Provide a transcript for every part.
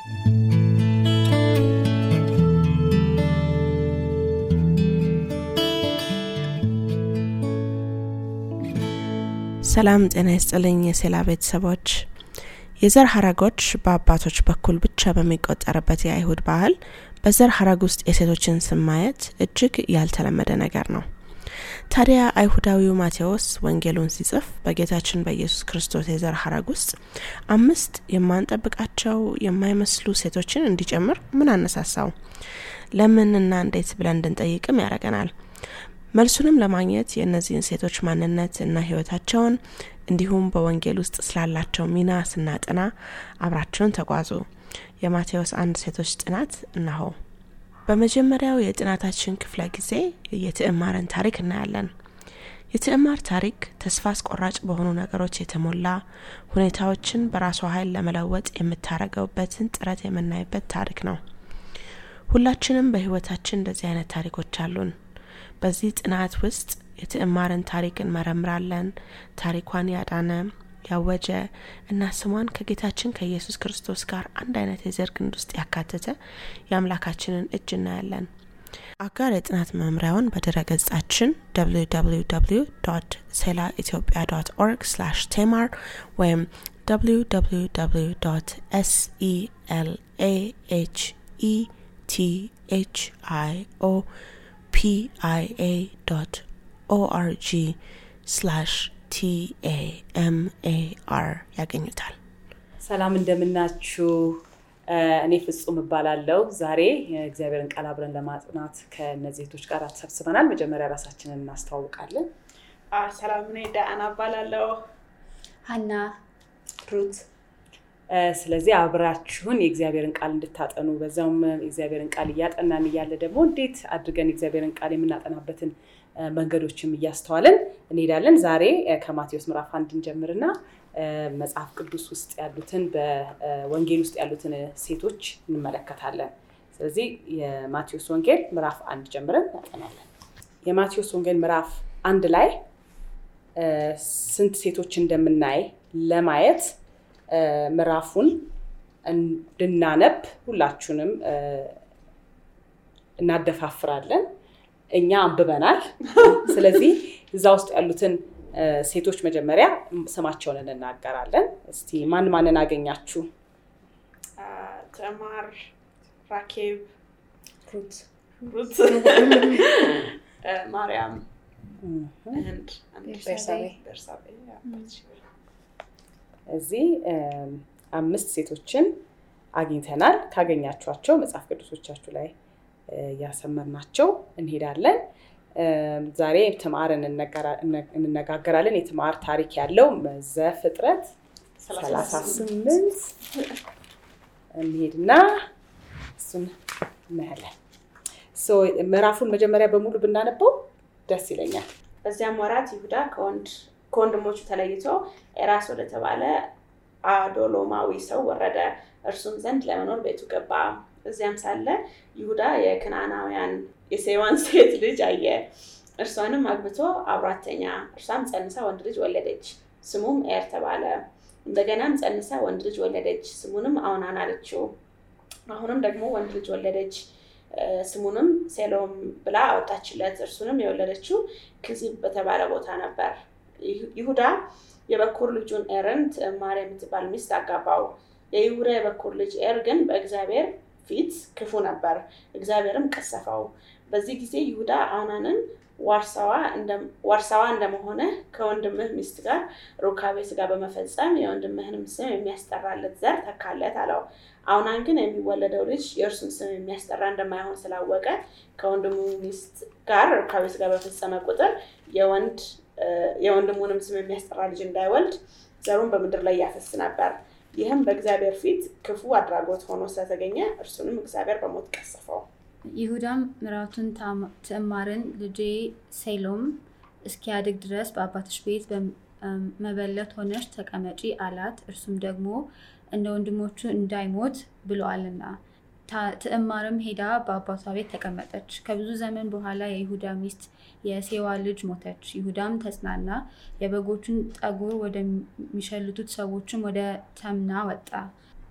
ሰላም ጤና ይስጥልኝ የሴላ ቤተሰቦች የዘር ሀረጎች በአባቶች በኩል ብቻ በሚቆጠርበት የአይሁድ ባህል በዘር ሀረግ ውስጥ የሴቶችን ስም ማየት እጅግ ያልተለመደ ነገር ነው ታዲያ አይሁዳዊው ማቴዎስ ወንጌሉን ሲጽፍ በጌታችን በኢየሱስ ክርስቶስ የዘር ሀረግ ውስጥ አምስት የማንጠብቃቸው የማይመስሉ ሴቶችን እንዲጨምር ምን አነሳሳው ለምንና እንዴት ብለን እንድንጠይቅም ያደረገናል መልሱንም ለማግኘት የእነዚህን ሴቶች ማንነት እና ህይወታቸውን እንዲሁም በወንጌል ውስጥ ስላላቸው ሚና ስናጥና አብራቸውን ተጓዙ የማቴዎስ አንድ ሴቶች ጥናት እነሆ በመጀመሪያው የጥናታችን ክፍለ ጊዜ የትዕማርን ታሪክ እናያለን የትዕማር ታሪክ ተስፋ አስቆራጭ በሆኑ ነገሮች የተሞላ ሁኔታዎችን በራሷ ኃይል ለመለወጥ የምታደረገውበትን ጥረት የምናይበት ታሪክ ነው ሁላችንም በህይወታችን እንደዚህ አይነት ታሪኮች አሉን በዚህ ጥናት ውስጥ የትዕማርን ታሪክ እንመረምራለን ታሪኳን ያዳነ ያወጀ እና ስሟን ከጌታችን ከኢየሱስ ክርስቶስ ጋር አንድ አይነት የዘር ግንድ ውስጥ ያካተተ የአምላካችንን እጅ እናያለን አጋር የጥናት መምሪያውን በድረ ገጻችን www ሴላ ኢትዮጵያ ኦርግ ቴማር ወይም www selahechio pia.org ስላሽ ቲኤምኤአር ያገኙታል ሰላም እንደምናችሁ እኔ ፍጹም እባላለው ዛሬ የእግዚአብሔርን ቃል አብረን ለማጥናት ከእነዚህ ቶች ጋር ተሰብስበናል መጀመሪያ ራሳችንን እናስተዋውቃለን ሰላም እኔ ዳአና እባላለሁ ሀና ሩት ስለዚህ አብራችሁን የእግዚአብሔርን ቃል እንድታጠኑ በዛውም የእግዚአብሔርን ቃል እያጠናን እያለ ደግሞ እንዴት አድርገን የእግዚአብሔርን ቃል የምናጠናበትን መንገዶችም እያስተዋለን እንሄዳለን ዛሬ ከማቴዎስ ምዕራፍ አንድ እንጀምርና መጽሐፍ ቅዱስ ውስጥ ያሉትን በወንጌል ውስጥ ያሉትን ሴቶች እንመለከታለን ስለዚህ የማቴዎስ ወንጌል ምዕራፍ አንድ ጀምረን እናጠናለን የማቴዎስ ወንጌል ምዕራፍ አንድ ላይ ስንት ሴቶች እንደምናይ ለማየት ምዕራፉን እንድናነብ ሁላችሁንም እናደፋፍራለን እኛ አንብበናል ስለዚህ እዛ ውስጥ ያሉትን ሴቶች መጀመሪያ ስማቸውን እንናገራለን እስቲ ማን ማንን አገኛችሁ ተማር ራኬብ ሩት ሩት ማርያም and ቤርሳቤ። ቤርሳቤ እዚህ አምስት ሴቶችን አግኝተናል ካገኛችኋቸው መጽሐፍ ቅዱሶቻችሁ ላይ እያሰመርናቸው እንሄዳለን ዛሬ ትማር እንነጋገራለን የትማር ታሪክ ያለው ዘፍጥረት 38 እንሄድና እሱን እናያለን ምዕራፉን መጀመሪያ በሙሉ ብናነበው ደስ ይለኛል በዚያም ወራት ይሁዳ ከወንድሞቹ ተለይቶ ኤራስ ወደተባለ አዶሎማዊ ሰው ወረደ እርሱም ዘንድ ለመኖር ቤቱ ገባ እዚያም ሳለ ይሁዳ የክናናውያን የሴዋን ሴት ልጅ አየ እርሷንም አግብቶ አብሯተኛ እርሷም ጸንሳ ወንድ ልጅ ወለደች ስሙም ኤር ተባለ እንደገናም ጸንሳ ወንድ ልጅ ወለደች ስሙንም አውናን አለችው አሁንም ደግሞ ወንድ ልጅ ወለደች ስሙንም ሴሎም ብላ አወጣችለት እርሱንም የወለደችው ክዚብ በተባለ ቦታ ነበር ይሁዳ የበኩር ልጁን ኤርን ትዕማር የምትባል ሚስት አጋባው የይሁዳ የበኩር ልጅ ኤር ግን በእግዚአብሔር ፊት ክፉ ነበር እግዚአብሔርም ቀሰፈው በዚህ ጊዜ ይሁዳ አውናንን ዋርሳዋ እንደመሆነ ከወንድምህ ሚስት ጋር ሩካቤ ስጋ በመፈጸም የወንድምህንም ስም የሚያስጠራለት ዘር ተካለት አለው አውናን ግን የሚወለደው ልጅ የእርሱን ስም የሚያስጠራ እንደማይሆን ስላወቀ ከወንድሙ ሚስት ጋር ሩካቤ ስጋ በፈጸመ ቁጥር የወንድሙንም ስም የሚያስጠራ ልጅ እንዳይወልድ ዘሩን በምድር ላይ ያፈስ ነበር ይህም በእግዚአብሔር ፊት ክፉ አድራጎት ሆኖ ስለተገኘ እርሱንም እግዚአብሔር በሞት ቀሰፈው ይሁዳም ምራቱን ትዕማርን ልጄ ሴሎም እስኪያድግ ድረስ በአባትሽ ቤት መበለት ሆነሽ ተቀመጪ አላት እርሱም ደግሞ እንደ ወንድሞቹ እንዳይሞት ብለዋልና ትዕማርም ሄዳ በአባቷ ቤት ተቀመጠች ከብዙ ዘመን በኋላ የይሁዳ ሚስት የሴዋ ልጅ ሞተች ይሁዳም ተጽናና የበጎቹን ጠጉር ወደሚሸልቱት ሰዎችም ወደ ተምና ወጣ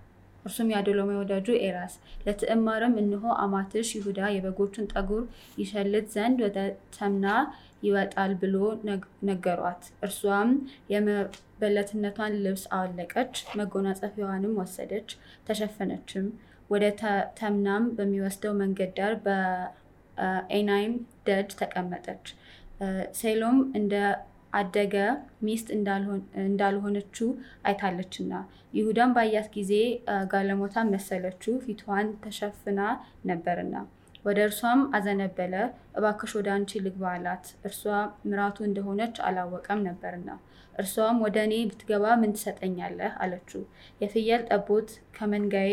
እርሱም የአዶሎማዊ ወዳጁ ኤራስ። ለትዕማርም እንሆ አማትሽ ይሁዳ የበጎቹን ጠጉር ይሸልት ዘንድ ወደ ተምና ይወጣል ብሎ ነገሯት። እርሷም የመበለትነቷን ልብስ አወለቀች፣ መጎናጸፊያዋንም ወሰደች፣ ተሸፈነችም። ወደ ተምናም በሚወስደው መንገድ ዳር በኤናይም ደጅ ተቀመጠች። ሴሎም እንደ አደገ ሚስት እንዳልሆነችው አይታለችና። ይሁዳም ባያት ጊዜ ጋለሞታን መሰለችው፣ ፊቷን ተሸፍና ነበርና። ወደ እርሷም አዘነበለ። እባክሽ ወደ አንቺ ልግባ አላት። እርሷ ምራቱ እንደሆነች አላወቀም ነበርና። እርሷም ወደ እኔ ብትገባ ምን ትሰጠኛለህ? አለችው። የፍየል ጠቦት ከመንጋዬ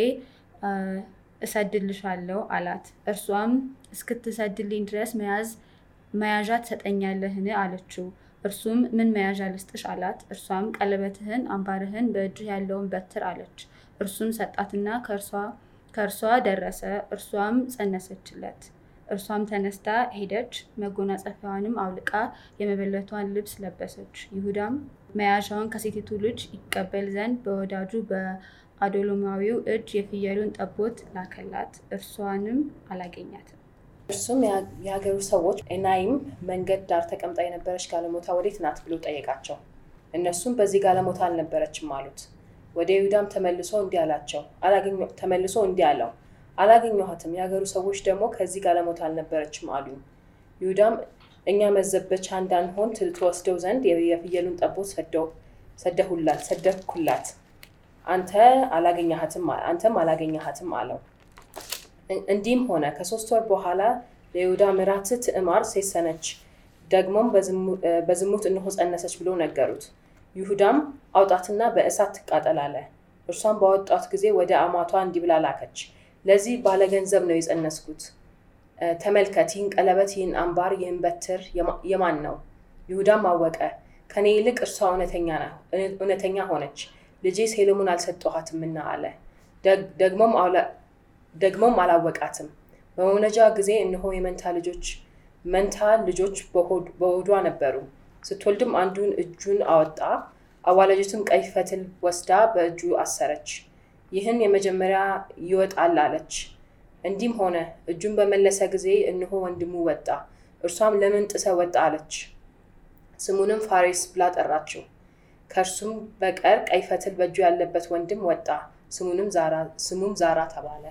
እሰድልሻለሁ አላት። እርሷም እስክትሰድልኝ ድረስ መያዣ ትሰጠኛለህን? አለችው። እርሱም ምን መያዣ ልስጥሽ አላት። እርሷም ቀለበትህን፣ አምባርህን፣ በእጅህ ያለውን በትር አለች። እርሱም ሰጣትና ከእርሷ ደረሰ። እርሷም ጸነሰችለት። እርሷም ተነስታ ሄደች፣ መጎናጸፊያዋንም አውልቃ የመበለቷን ልብስ ለበሰች። ይሁዳም መያዣውን ከሴቲቱ ልጅ ይቀበል ዘንድ በወዳጁ በአዶሎማዊው እጅ የፍየሉን ጠቦት ላከላት። እርሷንም አላገኛትም። እርሱም የሀገሩ ሰዎች ኤናይም መንገድ ዳር ተቀምጣ የነበረች ጋለሞታ ወዴት ናት ብሎ ጠየቃቸው። እነሱም በዚህ ጋለሞታ አልነበረችም አሉት። ወደ ይሁዳም ተመልሶ እንዲህ አላቸው ተመልሶ እንዲህ አለው አላገኘኋትም። የሀገሩ ሰዎች ደግሞ ከዚህ ጋለሞታ አልነበረችም አሉኝ። ይሁዳም እኛ መዘበቻ እንዳንሆን ትወስደው ዘንድ የፍየሉን ጠቦት ሰደሁላት ሰደኩላት አንተ አላገኘሃትም አንተም አላገኘሃትም አለው። እንዲህም ሆነ ከሶስት ወር በኋላ ለይሁዳ ምራት ትዕማር ሴሰነች፣ ደግሞም በዝሙት እንሆ ጸነሰች ብሎ ነገሩት። ይሁዳም አውጣትና በእሳት ትቃጠል አለ። እርሷም ባወጣት ጊዜ ወደ አማቷ እንዲህ ብላ ላከች፣ ለዚህ ባለገንዘብ ነው የጸነስኩት። ተመልከት፣ ይህን ቀለበት፣ ይህን አምባር፣ ይህን በትር የማን ነው? ይሁዳም አወቀ፣ ከኔ ይልቅ እርሷ እውነተኛ ሆነች፣ ልጄ ሴሎሙን አልሰጠኋትምና አለ። ደግሞም አላወቃትም። በመውለጃ ጊዜ እነሆ የመንታ ልጆች መንታ ልጆች በሆዷ ነበሩ። ስትወልድም አንዱን እጁን አወጣ፣ አዋላጅቱም ቀይ ፈትል ወስዳ በእጁ አሰረች። ይህን የመጀመሪያ ይወጣል አለች። እንዲህም ሆነ እጁን በመለሰ ጊዜ እነሆ ወንድሙ ወጣ። እርሷም ለምን ጥሰ ወጣ አለች። ስሙንም ፋሬስ ብላ ጠራችው። ከእርሱም በቀር ቀይ ፈትል በእጁ ያለበት ወንድም ወጣ። ስሙንም ስሙም ዛራ ተባለ።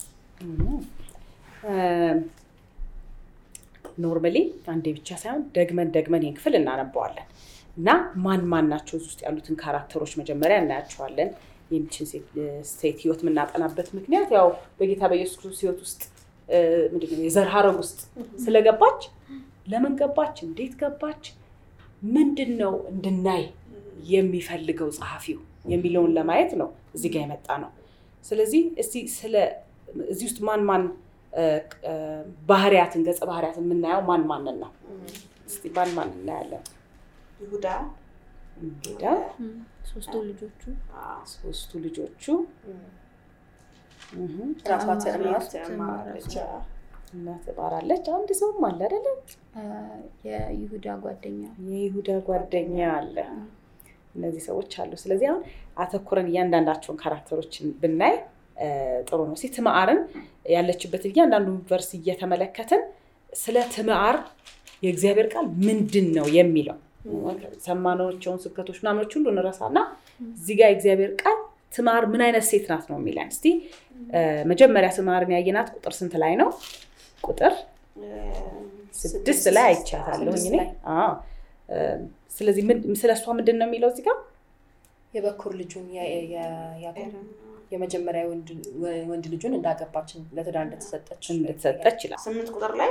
ኖርማሊ አንዴ ብቻ ሳይሆን ደግመን ደግመን ይህን ክፍል እናነበዋለን እና ማን ማን ናቸው እዚህ ውስጥ ያሉትን ካራክተሮች መጀመሪያ እናያቸዋለን። የሚችን ሴት ህይወት የምናጠናበት ምክንያት ያው በጌታ በኢየሱስ ክርስቶስ ህይወት ውስጥ ምንድነው የዘር ሀረግ ውስጥ ስለገባች ለምን ገባች፣ እንዴት ገባች፣ ምንድን ነው እንድናይ የሚፈልገው ጸሐፊው የሚለውን ለማየት ነው እዚህ ጋር የመጣ ነው። ስለዚህ እስቲ ስለ እዚህ ውስጥ ማን ማን ባህሪያትን ገጸ ባህሪያትን የምናየው ማን ማንን ነው? እስቲ ማን ማን እናያለን? ይሁዳ እንግዳ ሶስቱ ልጆቹ ሶስቱ ልጆቹ ራሷ ትዕማር ትዕማርች እና ትባራለች። አንድ ሰውም አለ አይደለ? የይሁዳ ጓደኛ የይሁዳ ጓደኛ አለ። እነዚህ ሰዎች አሉ። ስለዚህ አሁን አተኩረን እያንዳንዳቸውን ካራክተሮችን ብናይ ጥሩ ነው። እስኪ ትምዓርን ያለችበትን እያንዳንዱ ቨርስ እየተመለከትን ስለ ትምዓር የእግዚአብሔር ቃል ምንድን ነው የሚለው ሰማናቸውን ስብከቶች ምናምኖች ሁሉ እንረሳና እዚህ ጋር የእግዚአብሔር ቃል ትምዓር ምን አይነት ሴት ናት ነው የሚለን። እስቲ መጀመሪያ ትምዓርን ያየናት ቁጥር ስንት ላይ ነው? ቁጥር ስድስት ላይ አይቻታለሁኝ እኔ። አዎ። ስለዚህ ስለ እሷ ምንድን ነው የሚለው እዚህ ጋር የበኩር ልጁን ያዕቆብ የመጀመሪያ ወንድ ልጁን እንዳገባችን ለትዳር እንደተሰጠች እንደተሰጠች ይላል። ስምንት ቁጥር ላይ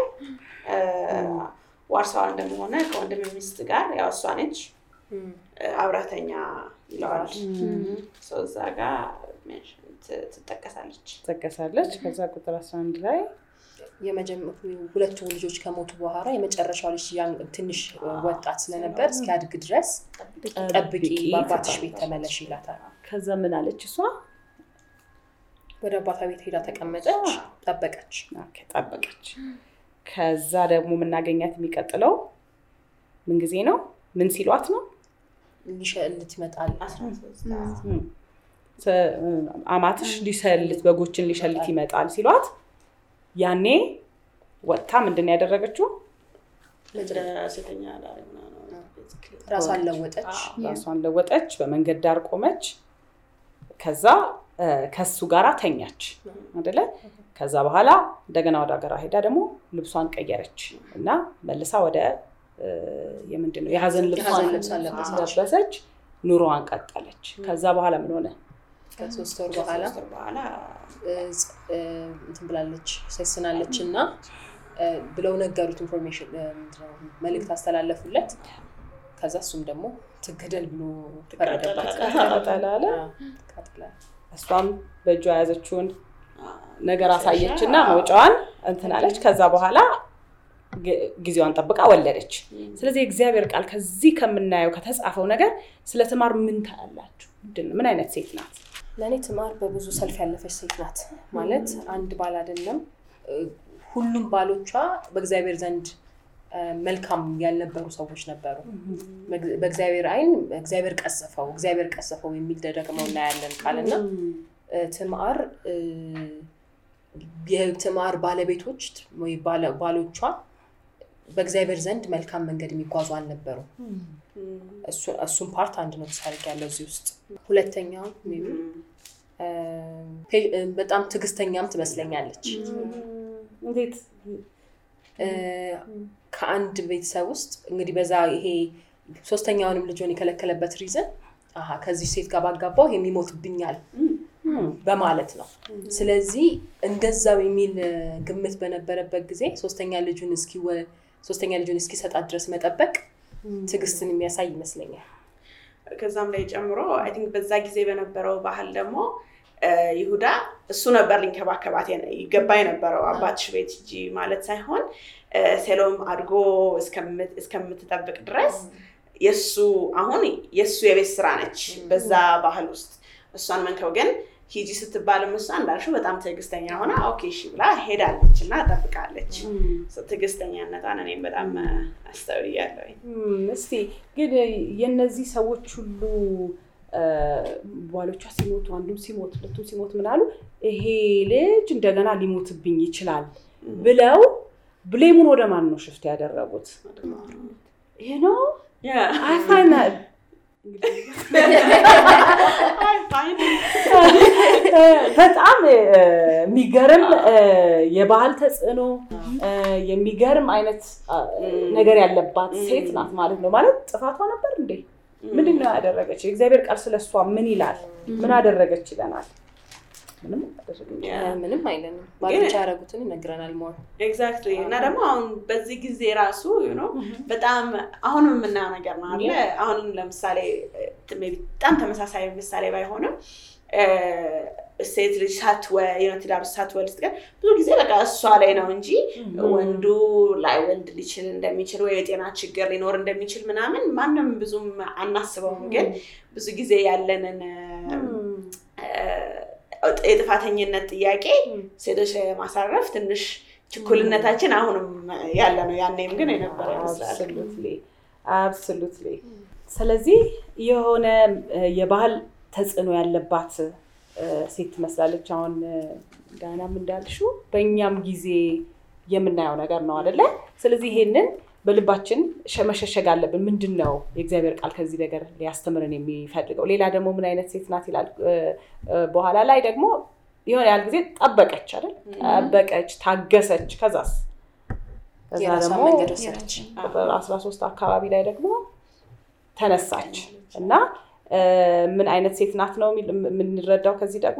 ዋርሳዋ እንደመሆነ ከወንድም ሚስት ጋር ያው እሷ ነች አብራተኛ ይለዋል። ሰው እዛ ጋር ትጠቀሳለች ትጠቀሳለች። ከዛ ቁጥር አስራ አንድ ላይ ሁለቱ ልጆች ከሞቱ በኋላ የመጨረሻው ልጅ ትንሽ ወጣት ስለነበር እስኪያድግ ድረስ ጠብቂ፣ በአባትሽ ቤት ተመለሽ ይላታል። ከዛ ምን አለች እሷ? ወደ አባቷ ቤት ሄዳ ተቀመጠች፣ ጠበቀች ጠበቀች። ከዛ ደግሞ የምናገኛት የሚቀጥለው ምን ጊዜ ነው? ምን ሲሏት ነው? ሊሸልት ይመጣል። አማትሽ ሊሰልት በጎችን ሊሸልት ይመጣል ሲሏት ያኔ ወጥታ ምንድን ያደረገችው ሴተኛ አዳሪ ምናምን ራሷን ለወጠች። ራሷን ለወጠች፣ በመንገድ ዳር ቆመች። ከዛ ከሱ ጋራ ተኛች አደለ? ከዛ በኋላ እንደገና ወደ ሀገሯ ሄዳ ደግሞ ልብሷን ቀየረች እና መልሳ ወደ የምንድን ነው የሀዘን የሀዘን ልብሷን ልብሷን ለበሰች። ለበሰች፣ ኑሮዋን ቀጠለች። ከዛ በኋላ ምን ሆነ? ከሶስት ወር በኋላ ከሶስት ወር በኋላ እንትን ብላለች ሰስናለች እና ብለው ነገሩት። ኢንፎርሜሽን መልእክት አስተላለፉለት። ከዛ እሱም ደግሞ ትገደል ብሎ ፈረደባት። ተቃጠለ አለ። ተቃጥላ እሷም በእጇ የያዘችውን ነገር አሳየች እና መውጫዋን እንትን አለች። ከዛ በኋላ ግ- ጊዜዋን ጠብቃ ወለደች። ስለዚህ የእግዚአብሔር ቃል ከዚህ ከምናየው ከተጻፈው ነገር ስለ ትማር ምን ታያላችሁ? ምንድን ነው? ምን አይነት ሴት ናት? ለእኔ ትማር በብዙ ሰልፍ ያለፈች ሴት ናት። ማለት አንድ ባል አይደለም እ፣ ሁሉም ባሎቿ በእግዚአብሔር ዘንድ እ፣ መልካም ያልነበሩ ሰዎች ነበሩ። በግ- በእግዚአብሔር ዓይን እግዚአብሔር ቀሰፈው እግዚአብሔር ቀሰፈው የሚል ደግሞ እናያለን ቃልና እ፣ ትምአር እ፣ የትምአር ባለቤቶች ወይ ባለ- ባሎቿ በእግዚአብሔር ዘንድ መልካም መንገድ የሚጓዙ አልነበሩ። እሱ- እሱም ፓርት አንድ ነው ተሳርቅ ያለው እዚህ ውስጥ። ሁለተኛው ሜይ ቢ እ፣ ፔ- እ፣ በጣም ትዕግስተኛም ትመስለኛለች። እንዴት እ፣ ከአንድ ቤተሰብ ውስጥ እንግዲህ በዛ ይሄ ሶስተኛውንም ልጇን የከለከለበት ሪዝን አሀ ከዚህ ሴት ጋር ባጋባው የሚሞትብኛል በማለት ነው። ስለዚህ እንደዛው የሚል እ፣ ግምት በነበረበት ጊዜ ሶስተኛ ልጁን እስኪወ ሶስተኛ ልጁን እስኪሰጣት ድረስ መጠበቅ ትዕግስትን የሚያሳይ ይመስለኛል። ከዛም ላይ ጨምሮ አይ ቲንክ በዛ ጊዜ በነበረው ባህል ደግሞ እ፣ ይሁዳ እሱ ነበር ሊንከባከባት የነ- ይገባ የነበረው አባትሽ ቤት ሂጂ ማለት ሳይሆን እ፣ ሴሎም አድጎ እስከምት- እስከምትጠብቅ ድረስ የእሱ አሁን የእሱ የቤት ስራ ነች በዛ ባህል ውስጥ እሷን መንከው ግን ሂጂ ስትባልም እሷ እንዳልሽው በጣም ትዕግስተኛ ሆና ኦኬ እሺ ብላ ሄዳለች እና ጠብቃለች። ትዕግስተኛነቷን እኔም በጣም አስተውያለሁ። እም፣ እስቲ ግን የነዚህ ሰዎች ሁሉ እ፣ ባሎቿ ሲሞቱ አንዱም ሲሞት ሁለቱም ሲሞት ምን አሉ? ይሄ ልጅ እንደገና ሊሞትብኝ ይችላል ብለው ብሌሙን ወደ ማን ነው ሽፍት ያደረጉት? ይሄ ነው አይፋና በጣም እ፣ የሚገርም እ፣ የባህል ተጽዕኖ እ፣ የሚገርም አይነት አ፣ ነገር ያለባት ሴት ናት ማለት ነው። ማለት ጥፋቷ ነበር እንዴ? ምንድን ነው ያደረገች? የእግዚአብሔር ቃል ስለ እሷ ምን ይላል? ምን አደረገች ይለናል? ምንም አላደረገችም። እ፣ ምንም አይለንም። ባሎች ያደረጉትን ይነግረናል ሞር ኤግዛክትሊ እና ደግሞ አሁን በዚህ ጊዜ ራሱ you know በጣም አሁንም የምናየው ነገር ነው አለ አሁንም ለምሳሌ እ፣ maybe በጣም ተመሳሳይ ምሳሌ ባይሆንም እ፣ ሴት ልጅ ሳትወ- የሆነ ትዳር ውስጥ ሳትወልድ ስትቀር ብዙ ጊዜ በቃ እሷ ላይ ነው እንጂ ወንዱ ላይወልድ ሊችል እንደሚችል ወይ የጤና ችግር ሊኖር እንደሚችል ምናምን ማንም ብዙም አናስበውም። ግን ብዙ ጊዜ ያለንን እ፣ የጥፋተኝነት ጥያቄ ሴቶች ላይ ለማሳረፍ ትንሽ ችኩልነታችን አሁንም ያለ ነው። ያኔም ግን የነበረ ይመስላል። አብሶሉትሊ አብሶሉትሊ። ስለዚህ የሆነ እ፣ የባህል ተጽዕኖ ያለባት እ፣ ሴት ትመስላለች። አሁን እ፣ ዳናም እንዳልሽው በእኛም ጊዜ የምናየው ነገር ነው አደለ? ስለዚህ ይሄንን በልባችን ሸ- መሸሸግ አለብን። ምንድን ነው የእግዚአብሔር ቃል ከዚህ ነገር ሊያስተምረን የሚፈልገው? ሌላ ደግሞ ምን አይነት ሴት ናት ይላል እ፣ እ፣ በኋላ ላይ ደግሞ የሆነ ያህል ጊዜ ጠበቀች አይደል? ጠበቀች፣ ታገሰች። ከዛስ ከዛ የራሷን ደግሞ መንገድ ወሰደች። ቁጥር 13 አካባቢ ላይ ደግሞ ተነሳች እና እ፣ ምን አይነት ሴት ናት ነው የሚል- የምንረዳው ከዚህ ደግሞ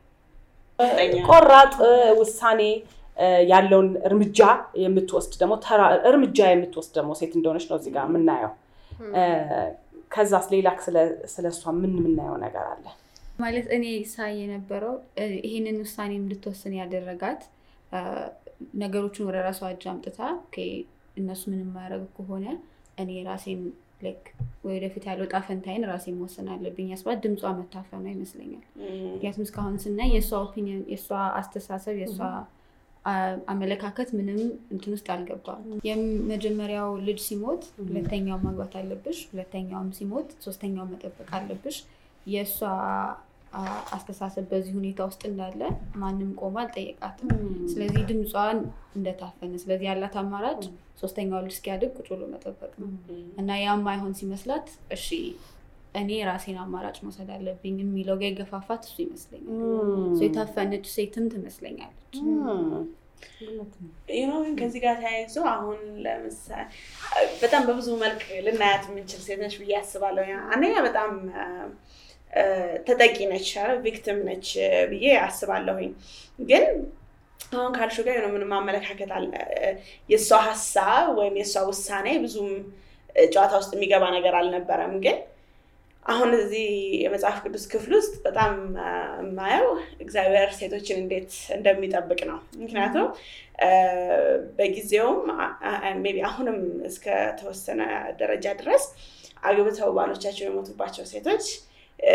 ቆራጥ እ፣ ውሳኔ እ፣ ያለውን እርምጃ የምትወስድ ደግሞ ተራ እርምጃ የምትወስድ ደግሞ ሴት እንደሆነች ነው እዚህ ጋር የምናየው። እ፣ ከዛስ ሌላ ስለ- ስለ እሷ ምን የምናየው ነገር አለ? ማለት እኔ ሳይ የነበረው እ፣ ይሄንን ውሳኔ እንድትወስን ያደረጋት እ፣ ነገሮችን ወደ ራሷ እጅ አምጥታ ኦኬ፣ እነሱ ምንም የማያደርጉ ከሆነ እኔ ራሴን ልክ ወደፊት ያለው ዕጣ ፈንታዬን ራሴ መወሰን አለብኝ ያስባት ድምጿ መታፈኗ ይመስለኛል። ምክንያቱም እስካሁን ስናይ የእሷ ኦፒኒየን፣ የእሷ አስተሳሰብ፣ የእሷ አ- አመለካከት ምንም እንትን ውስጥ አልገባም። የመጀመሪያው ልጅ ሲሞት ሁለተኛው ማግባት አለብሽ፣ ሁለተኛውም ሲሞት ሶስተኛው መጠበቅ አለብሽ። የእሷ አ- አስተሳሰብ በዚህ ሁኔታ ውስጥ እንዳለ ማንም ቆሞ አልጠየቃትም። ስለዚህ ድምጿን እንደታፈነ፣ ስለዚህ ያላት አማራጭ ሶስተኛው ልጅ እስኪያድግ ቁጭ ብሎ መጠበቅ ነው እና ያም ማይሆን ሲመስላት እሺ እኔ ራሴን አማራጭ መውሰድ አለብኝ የሚለው ጋር የገፋፋት እሱ ይመስለኛል። እሱ የታፈነች ሴትም ትመስለኛለች። ይኖ ከዚህ ጋር ተያይዞ አሁን ለምሳሌ በጣም በብዙ መልክ ልናያት የምንችል ሴት ነች ብዬ አስባለሁ። ያ- አንደኛ በጣም አ፣ ተጠቂ ነች፣ ቪክቲም ነች ብዬ አስባለሁኝ። ግን አሁን ካልሹ ጋር የሆነ ምንም አመለካከት አለ የእሷ ሀሳብ ወይም የእሷ ውሳኔ ብዙም ጨዋታ ውስጥ የሚገባ ነገር አልነበረም ግን አሁን እዚህ የመጽሐፍ ቅዱስ ክፍል ውስጥ በጣም አ፣ የማየው እግዚአብሔር ሴቶችን እንዴት እንደሚጠብቅ ነው። ምክንያቱም አ፣ በጊዜውም ሜይ ቢ አሁንም እስከ ተወሰነ ደረጃ ድረስ አግብተው ባሎቻቸው የሞቱባቸው ሴቶች አ፣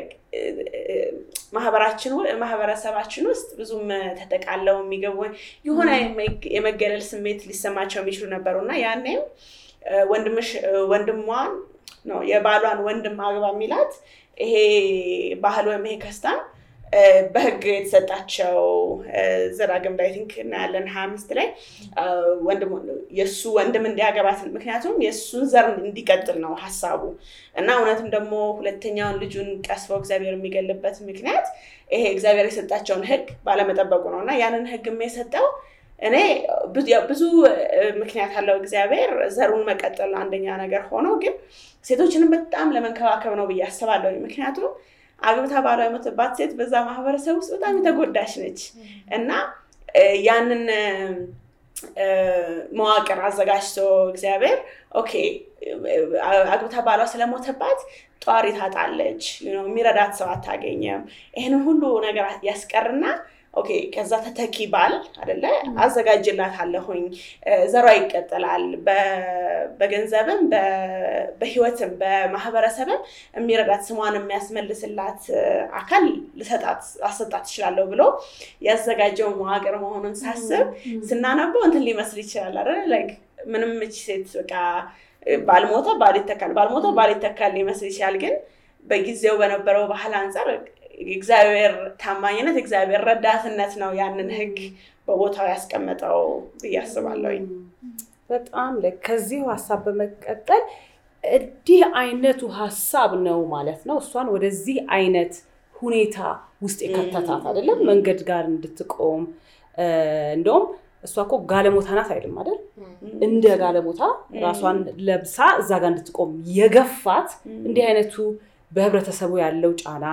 ማህበራችን ው- ማህበረሰባችን ውስጥ ብዙም ተጠቃለው የሚገቡ የሆነ የመግ- የመገለል ስሜት ሊሰማቸው የሚችሉ ነበሩ እና ያኔም አ፣ ወንድምሽ ወንድሟን ነው የባሏን ወንድም አግባ የሚላት ይሄ ባህል ወይም ይሄ ከስታም አ፣ በህግ የተሰጣቸው አ፣ ዘዳግም ላይ ቲንክ እናያለን ሀያ አምስት ላይ አ፣ ወንድም የእሱ ወንድም እንዲያገባት ምክንያቱም የእሱን ዘር እንዲቀጥል ነው ሀሳቡ እና እውነትም ደግሞ ሁለተኛውን ልጁን ቀስፈው እግዚአብሔር የሚገልበት ምክንያት ይሄ እግዚአብሔር የሰጣቸውን ህግ ባለመጠበቁ ነው እና ያንን ህግ የሰጠው እኔ ብዙ ያው ብዙ እ፣ ምክንያት አለው እግዚአብሔር ዘሩን መቀጠል ነው አንደኛ ነገር ሆኖ ግን ሴቶችንም በጣም ለመንከባከብ ነው ብዬ አስባለሁ ምክንያቱም አግብታ ባሏ የሞተባት ሴት በዛ ማህበረሰብ ውስጥ በጣም የተጎዳች ነች እና እ፣ ያንን እ፣ መዋቅር አዘጋጅቶ እግዚአብሔር ኦኬ እ፣ አግብታ ባሏ ስለሞተባት ጧሪ ታጣለች you know፣ የሚረዳት ሰው አታገኘም ይህንን ሁሉ ነገር ያስቀርና ኦኬ ከዛ ተተኪ ባል አደለ አዘጋጅላት አለሁኝ ዘሯ ይቀጥላል በ- በገንዘብም በ- በህይወትም በማህበረሰብም የሚረዳት ስሟን የሚያስመልስላት እ፣ አካል ልሰጣት አሰጣት ትችላለሁ ብሎ ያዘጋጀው መዋቅር መሆኑን ሳስብ ስናነበው እንትን ሊመስል ይችላል አይደል ላይክ ምንም እቺ ሴት በቃ ባልሞተ ባል ይተካል ባልሞተ ባል ይተካል ሊመስል ይችላል ግን በጊዜው በነበረው ባህል አንጻር እግዚአብሔር ታማኝነት እግዚአብሔር ረዳትነት ነው ያንን ህግ በቦታው ያስቀመጠው ብዬ አስባለሁኝ በጣም ልክ። ከዚሁ ሀሳብ በመቀጠል እንዲህ አይነቱ ሀሳብ ነው ማለት ነው እሷን ወደዚህ አይነት ሁኔታ ውስጥ የከተታት አይደለም፣ መንገድ ጋር እንድትቆም እ፣ እንደውም እሷ እኮ ጋለሞታ ናት አይደለም አይደል? እንደ ጋለሞታ ራሷን ለብሳ እዛ ጋር እንድትቆም የገፋት እንዲህ አይነቱ በህብረተሰቡ ያለው ጫና፣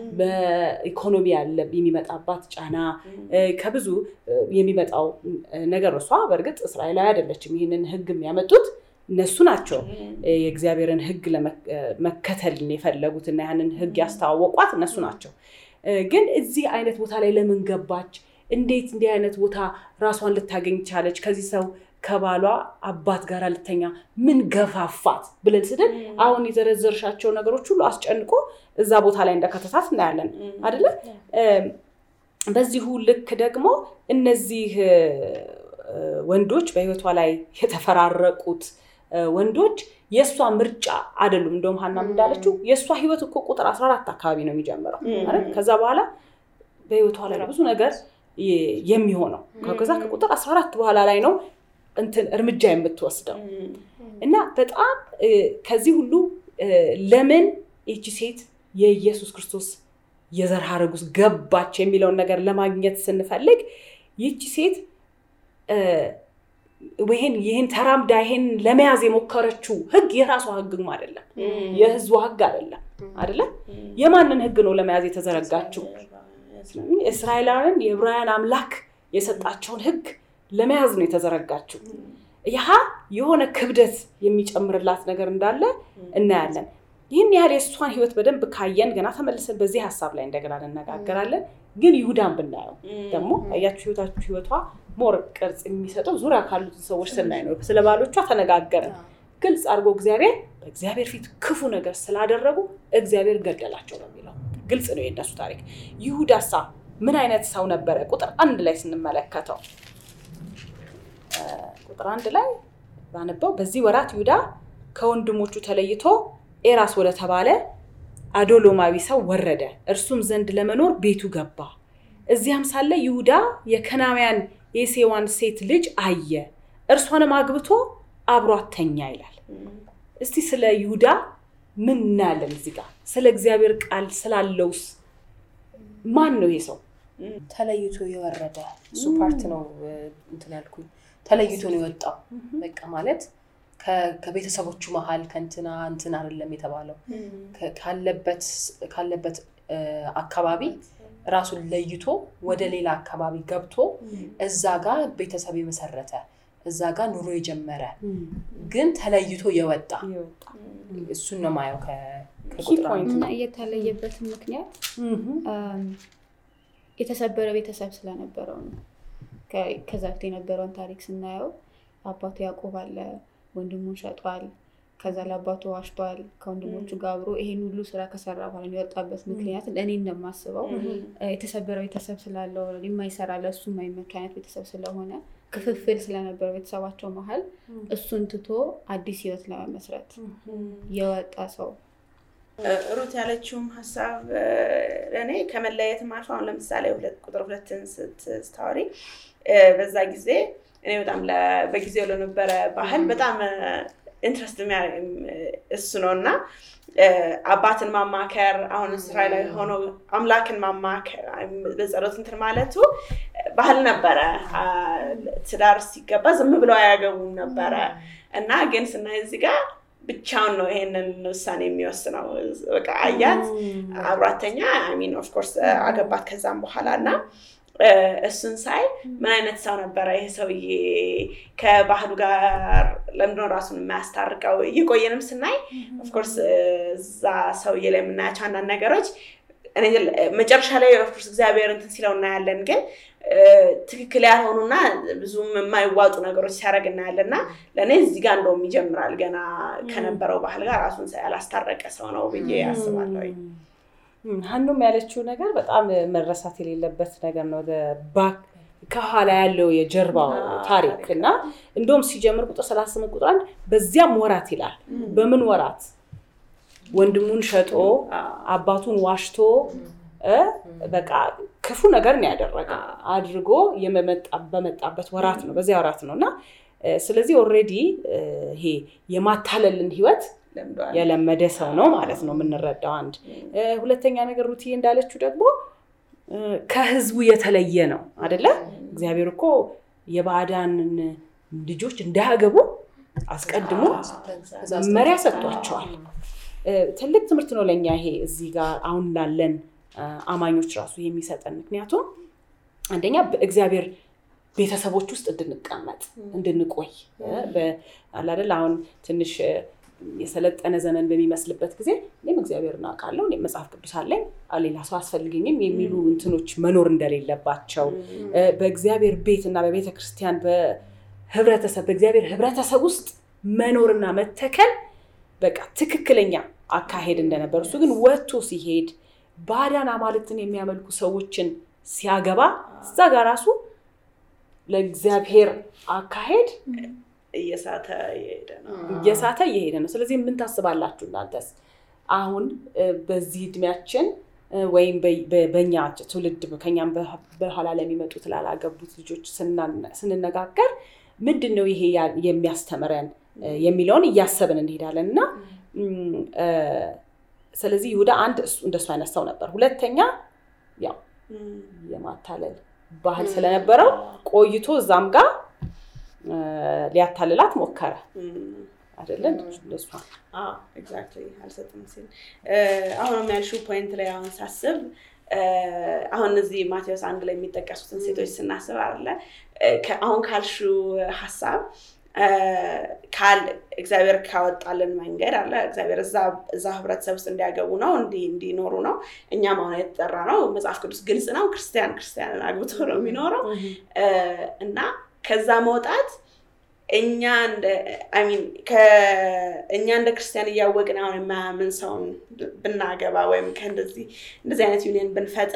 በኢኮኖሚ ያለ የሚመጣባት ጫና እ፣ ከብዙ እ፣ የሚመጣው እ፣ ነገር እሷ በእርግጥ እስራኤላዊ አይደለችም። ይህንን ህግ የሚያመጡት እነሱ ናቸው። እ፣ የእግዚአብሔርን ህግ ለመከተልን የፈለጉት እና ያንን ህግ ያስተዋወቋት እነሱ ናቸው። እ፣ ግን እዚህ አይነት ቦታ ላይ ለምን ገባች? እንዴት እንዲህ አይነት ቦታ ራሷን ልታገኝ ቻለች? ከዚህ ሰው ከባሏ አባት ጋር ልተኛ ምን ገፋፋት ብለን ስድል አሁን የዘረዘርሻቸው ነገሮች ሁሉ አስጨንቆ እዛ ቦታ ላይ እንደከተታት እናያለን አይደለ? እም፣ በዚሁ ልክ ደግሞ እነዚህ እ፣ እ፣ ወንዶች በህይወቷ ላይ የተፈራረቁት እ፣ ወንዶች የእሷ ምርጫ አይደሉም። እንደውም ሀናም እንዳለችው የእሷ ህይወት እኮ ቁጥር 14 አካባቢ ነው የሚጀምረው አይደል? ከዛ በኋላ በህይወቷ ላይ ብዙ ነገር የ- የሚሆነው ከዛ ከቁጥር 14 በኋላ ላይ ነው እንትን እርምጃ የምትወስደው እና በጣም እ፣ ከዚህ ሁሉ እ፣ ለምን ይቺ ሴት የኢየሱስ ክርስቶስ የዘር ሐረግ ውስጥ ገባች የሚለውን ነገር ለማግኘት ስንፈልግ ይቺ ሴት እ፣ ይህን ይህን ተራምዳ ይህን ለመያዝ የሞከረችው ህግ የራሷ ህግም አይደለም፣ የህዝቧ ህግ አይደለም አይደለም። የማንን ህግ ነው ለመያዝ የተዘረጋችው? እስራኤላውያን የዕብራውያን አምላክ የሰጣቸውን ህግ ለመያዝ ነው የተዘረጋችው። ይህ የሆነ ክብደት የሚጨምርላት ነገር እንዳለ እናያለን። ይህን ያህል የእሷን ህይወት በደንብ ካየን ገና ተመልሰን በዚህ ሀሳብ ላይ እንደገና እንነጋገራለን። ግን ይሁዳን ብናየው ደግሞ አያችሁ ህይወታችሁ ህይወቷ ሞር ቅርጽ የሚሰጠው ዙሪያ ካሉትን ሰዎች ስናይ ነው። ስለ ባሎቿ ተነጋገርን። ግልጽ አድርጎ እግዚአብሔር በእግዚአብሔር ፊት ክፉ ነገር ስላደረጉ እግዚአብሔር ገደላቸው ነው የሚለው። ግልጽ ነው የእነሱ ታሪክ። ይሁዳሳ ምን አይነት ሰው ነበረ? ቁጥር አንድ ላይ ስንመለከተው እ፣ ቁጥር አንድ ላይ ባነበው በዚህ ወራት ይሁዳ ከወንድሞቹ ተለይቶ ኤራስ ወደ ተባለ አዶሎማዊ ሰው ወረደ፣ እርሱም ዘንድ ለመኖር ቤቱ ገባ። እዚያም ሳለ ይሁዳ የከናውያን የሴዋን ሴት ልጅ አየ፣ እርሷንም አግብቶ አብሯት ተኛ ይላል። እስቲ ስለ ይሁዳ ምን እናያለን እዚህ ጋር? ስለ እግዚአብሔር ቃል ስላለውስ ማን ነው ይሄ ሰው? ተለይቶ የወረደ እሱ ፓርት ነው እ፣ እንትን ያልኩኝ ተለይቶ ነው የወጣው። በቃ ማለት ከ- ከቤተሰቦቹ መሀል ከእንትና እንትን አይደለም የተባለው ከ- ካለበት ካለበት እ፣ አካባቢ ራሱን ለይቶ ወደ ሌላ አካባቢ ገብቶ እዛ ጋር ቤተሰብ የመሰረተ እዛ ጋር ኑሮ የጀመረ ግን ተለይቶ የወጣ እሱን ነው ማየው ከ- ከቁጥር አንድ ፖይንት እና የተለየበትን ምክንያት አም፣ የተሰበረ ቤተሰብ ስለነበረው ነው። ከ- ከዛ በፊት የነበረውን ታሪክ ስናየው አባቱ ያዕቆብ አለ፣ ወንድሙን ሸጧል። ከዛ ለአባቱ ዋሽቷል ከወንድሞቹ ጋር አብሮ ይሄን ሁሉ ስራ ከሰራ በኋላ የወጣበት ምክንያት እኔ እንደማስበው እ፣ የተሰበረ ቤተሰብ ስላለው የማይሰራ ለእሱ የማይመች አይነት ቤተሰብ ስለሆነ ክፍፍል ስለነበረው ቤተሰባቸው መሀል እሱን ትቶ አዲስ ህይወት ለመመስረት የወጣ ሰው ሩት ያለችውም ሀሳብ እ፣ እኔ ከመለየትም አልፎ አሁን ለምሳሌ ሁለት ቁጥር ሁለትን ስት- ስታወሪ እ፣ በዛ ጊዜ እኔ በጣም ለ- በጊዜው ለነበረ ባህል በጣም ኢንትረስት እሱ ነው እና እ፣ አባትን ማማከር አሁን እስራኤላዊ ሆኖ አምላክን ማማከር በጸሎት እንትን ማለቱ ባህል ነበረ። አ፣ ትዳር ሲገባ ዝም ብለው አያገቡም ነበረ እና ግን ስናይ እዚህ ጋር ብቻውን ነው ይሄንን ውሳኔ የሚወስነው። በቃ አያት አብራተኛ ሚን ኦፍኮርስ አገባት ከዛም በኋላ እና እ፣ እሱን ሳይ ምን አይነት ሰው ነበረ ይሄ ሰውዬ ከባህሉ ጋር ለምንድነው ራሱን የማያስታርቀው? እየቆየንም ስናይ ኦፍኮርስ እዛ ሰውዬ ላይ የምናያቸው አንዳንድ ነገሮች እኔ መጨረሻ ላይ ኦፍኮርስ እግዚአብሔር እንትን ሲለው እናያለን ግን እ፣ ትክክል ያልሆኑና ብዙም የማይዋጡ ነገሮች ሲያደርግ እናያለን እና ለእኔ እዚህ ጋር እንደውም ይጀምራል ገና ከነበረው ባህል ጋር ራሱን ያላስታረቀ ሰው ነው ብዬ አስባለሁ። እም፣ ሀኑም ያለችው ነገር በጣም መረሳት የሌለበት ነገር ነው። ባክ ከኋላ ያለው የጀርባው ታሪክ እና እንደውም ሲጀምር ቁጥር ሰላሳ ስምንት ቁጥር አንድ በዚያም ወራት ይላል። በምን ወራት? ወንድሙን ሸጦ አባቱን ዋሽቶ እ በቃ ክፉ ነገር ነው ያደረገ አድርጎ የመመጣ- በመጣበት ወራት ነው በዚያ ወራት ነው እና እ፣ ስለዚህ ኦልሬዲ ይሄ የማታለልን ህይወት ለምደዋል። የለመደ ሰው ነው ማለት ነው የምንረዳው። አንድ እ፣ ሁለተኛ ነገር ሩትዬ እንዳለችው ደግሞ እ፣ ከህዝቡ የተለየ ነው አደለ? እግዚአብሔር እኮ የባዕዳንን ልጆች እንዳያገቡ አስቀድሞ መመሪያ ሰጥቷቸዋል። እ፣ ትልቅ ትምህርት ነው ለእኛ ይሄ እዚህ ጋር አሁን ላለን እ፣ አማኞች ራሱ የሚሰጠን ምክንያቱም አንደኛ በእግዚአብሔር ቤተሰቦች ውስጥ እንድንቀመጥ እንድንቆይ እ፣ በ- አለ አይደል አሁን ትንሽ እ፣ የሰለጠነ ዘመን በሚመስልበት ጊዜ እኔም እግዚአብሔርን አውቃለሁ እኔም መጽሐፍ ቅዱስ አለኝ አ- ሌላ ሰው አያስፈልገኝም የሚሉ እንትኖች መኖር እንደሌለባቸው እ፣ በእግዚአብሔር ቤት እና በቤተ ክርስቲያን በህብረተሰብ በእግዚአብሔር ህብረተሰብ ውስጥ መኖርና መተከል በቃ ትክክለኛ አካሄድ እንደነበር እሱ ግን ወጥቶ ሲሄድ ባዕዳን አማልክትን የሚያመልኩ ሰዎችን ሲያገባ እዛ ጋር ራሱ ለእግዚአብሔር አካሄድ እየሳተ እየሄደ ነው። እየሳተ እየሄደ ነው። ስለዚህ ምን ታስባላችሁ እናንተስ? አሁን እ፣ በዚህ እድሜያችን እ፣ ወይም በ- በ- በእኛ ትውልድ ከኛም በ- በኋላ ለሚመጡት ላላገቡት ልጆች ስናነ- ስንነጋገር ምንድን ነው ይሄ ያ- የሚያስተምረን እ፣ የሚለውን እያሰብን እንሄዳለን እና እም፣ እ፣ ስለዚህ ይሁዳ አንድ እሱ እንደሱ አይነት ሰው ነበር። ሁለተኛ ያው እም፣ የማታለል ባህል ስለነበረው ቆይቶ እዛም ጋር እ፣ ሊያታልላት ሞከረ እም። አይደለ? እንደሷ ኤግዛክትሊ አልሰጥም ሲል አሁንም ያልሺው ፖይንት ላይ አሁን ሳስብ እ፣ አሁን እዚህ ማቴዎስ አንድ ላይ የሚጠቀሱትን ሴቶች ስናስብ አለ አሁን ካልሺው ሀሳብ እ፣ ካል- እግዚአብሔር ካወጣልን መንገድ አለ እግዚአብሔር እዛ እዛ ህብረተሰብ ውስጥ እንዲያገቡ ነው እንዲ እንዲኖሩ ነው። እኛም አሁን የተጠራ ነው። መጽሐፍ ቅዱስ ግልጽ ነው። ክርስቲያን ክርስቲያንን አግብቶ ነው የሚኖረው እ፣ እና ከዛ መውጣት እኛ እንደ አይ ሚን ከእኛ እንደ ክርስቲያን እያወቅን አሁን የማያምን ሰውን ብናገባ ወይም ከእንደዚህ እንደዚህ አይነት ዩኒየን ብንፈጥር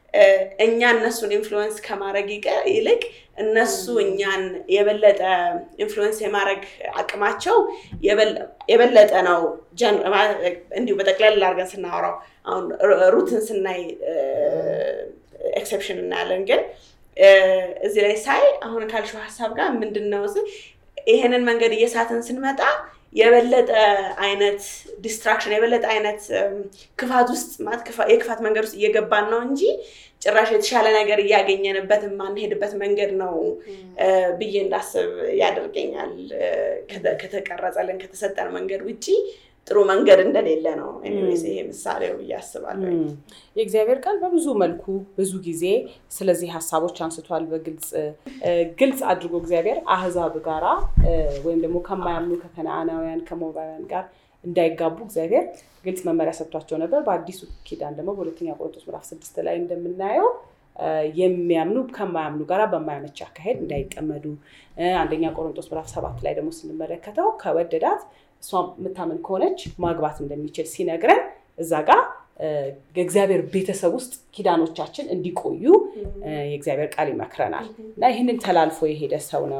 እኛ እነሱን ኢንፍሉወንስ ከማድረግ ይልቅ እነሱ እኛን የበለጠ ኢንፍሉወንስ የማድረግ አቅማቸው የበለጠ ነው። እንዲሁ በጠቅላላ አድርገን ስናወራው አሁን ሩትን ስናይ ኤክሰፕሽን እናያለን። ግን እዚህ ላይ ሳይ አሁን ካልሽው ሀሳብ ጋር ምንድን ነው ይሄንን መንገድ እየሳትን ስንመጣ የበለጠ አይነት ዲስትራክሽን የበለጠ አይነት ክፋት ውስጥ የክፋት መንገድ ውስጥ እየገባን ነው እንጂ ጭራሽ የተሻለ ነገር እያገኘንበት የማንሄድበት መንገድ ነው ብዬ እንዳስብ ያደርገኛል። ከተቀረጸልን ከተሰጠን መንገድ ውጭ ጥሩ መንገድ እንደሌለ ነው ይሄ ምሳሌው ብዬ አስባለሁ። የእግዚአብሔር ቃል በብዙ መልኩ ብዙ ጊዜ ስለዚህ ሀሳቦች አንስቷል። በግልጽ ግልጽ አድርጎ እግዚአብሔር አህዛብ ጋራ ወይም ደግሞ ከማያምኑ ከከነአናውያን ከሞባውያን ጋር እንዳይጋቡ እግዚአብሔር ግልጽ መመሪያ ሰጥቷቸው ነበር። በአዲሱ ኪዳን ደግሞ በሁለተኛ ቆሮንቶስ ምዕራፍ ስድስት ላይ እንደምናየው የሚያምኑ ከማያምኑ ጋር በማያመች አካሄድ እንዳይጠመዱ፣ አንደኛ ቆሮንቶስ ምዕራፍ ሰባት ላይ ደግሞ ስንመለከተው ከወደዳት እሷ የምታምን ከሆነች ማግባት እንደሚችል ሲነግረን እዛ ጋር የእግዚአብሔር ቤተሰብ ውስጥ ኪዳኖቻችን እንዲቆዩ የእግዚአብሔር ቃል ይመክረናል እና ይህንን ተላልፎ የሄደ ሰው ነው።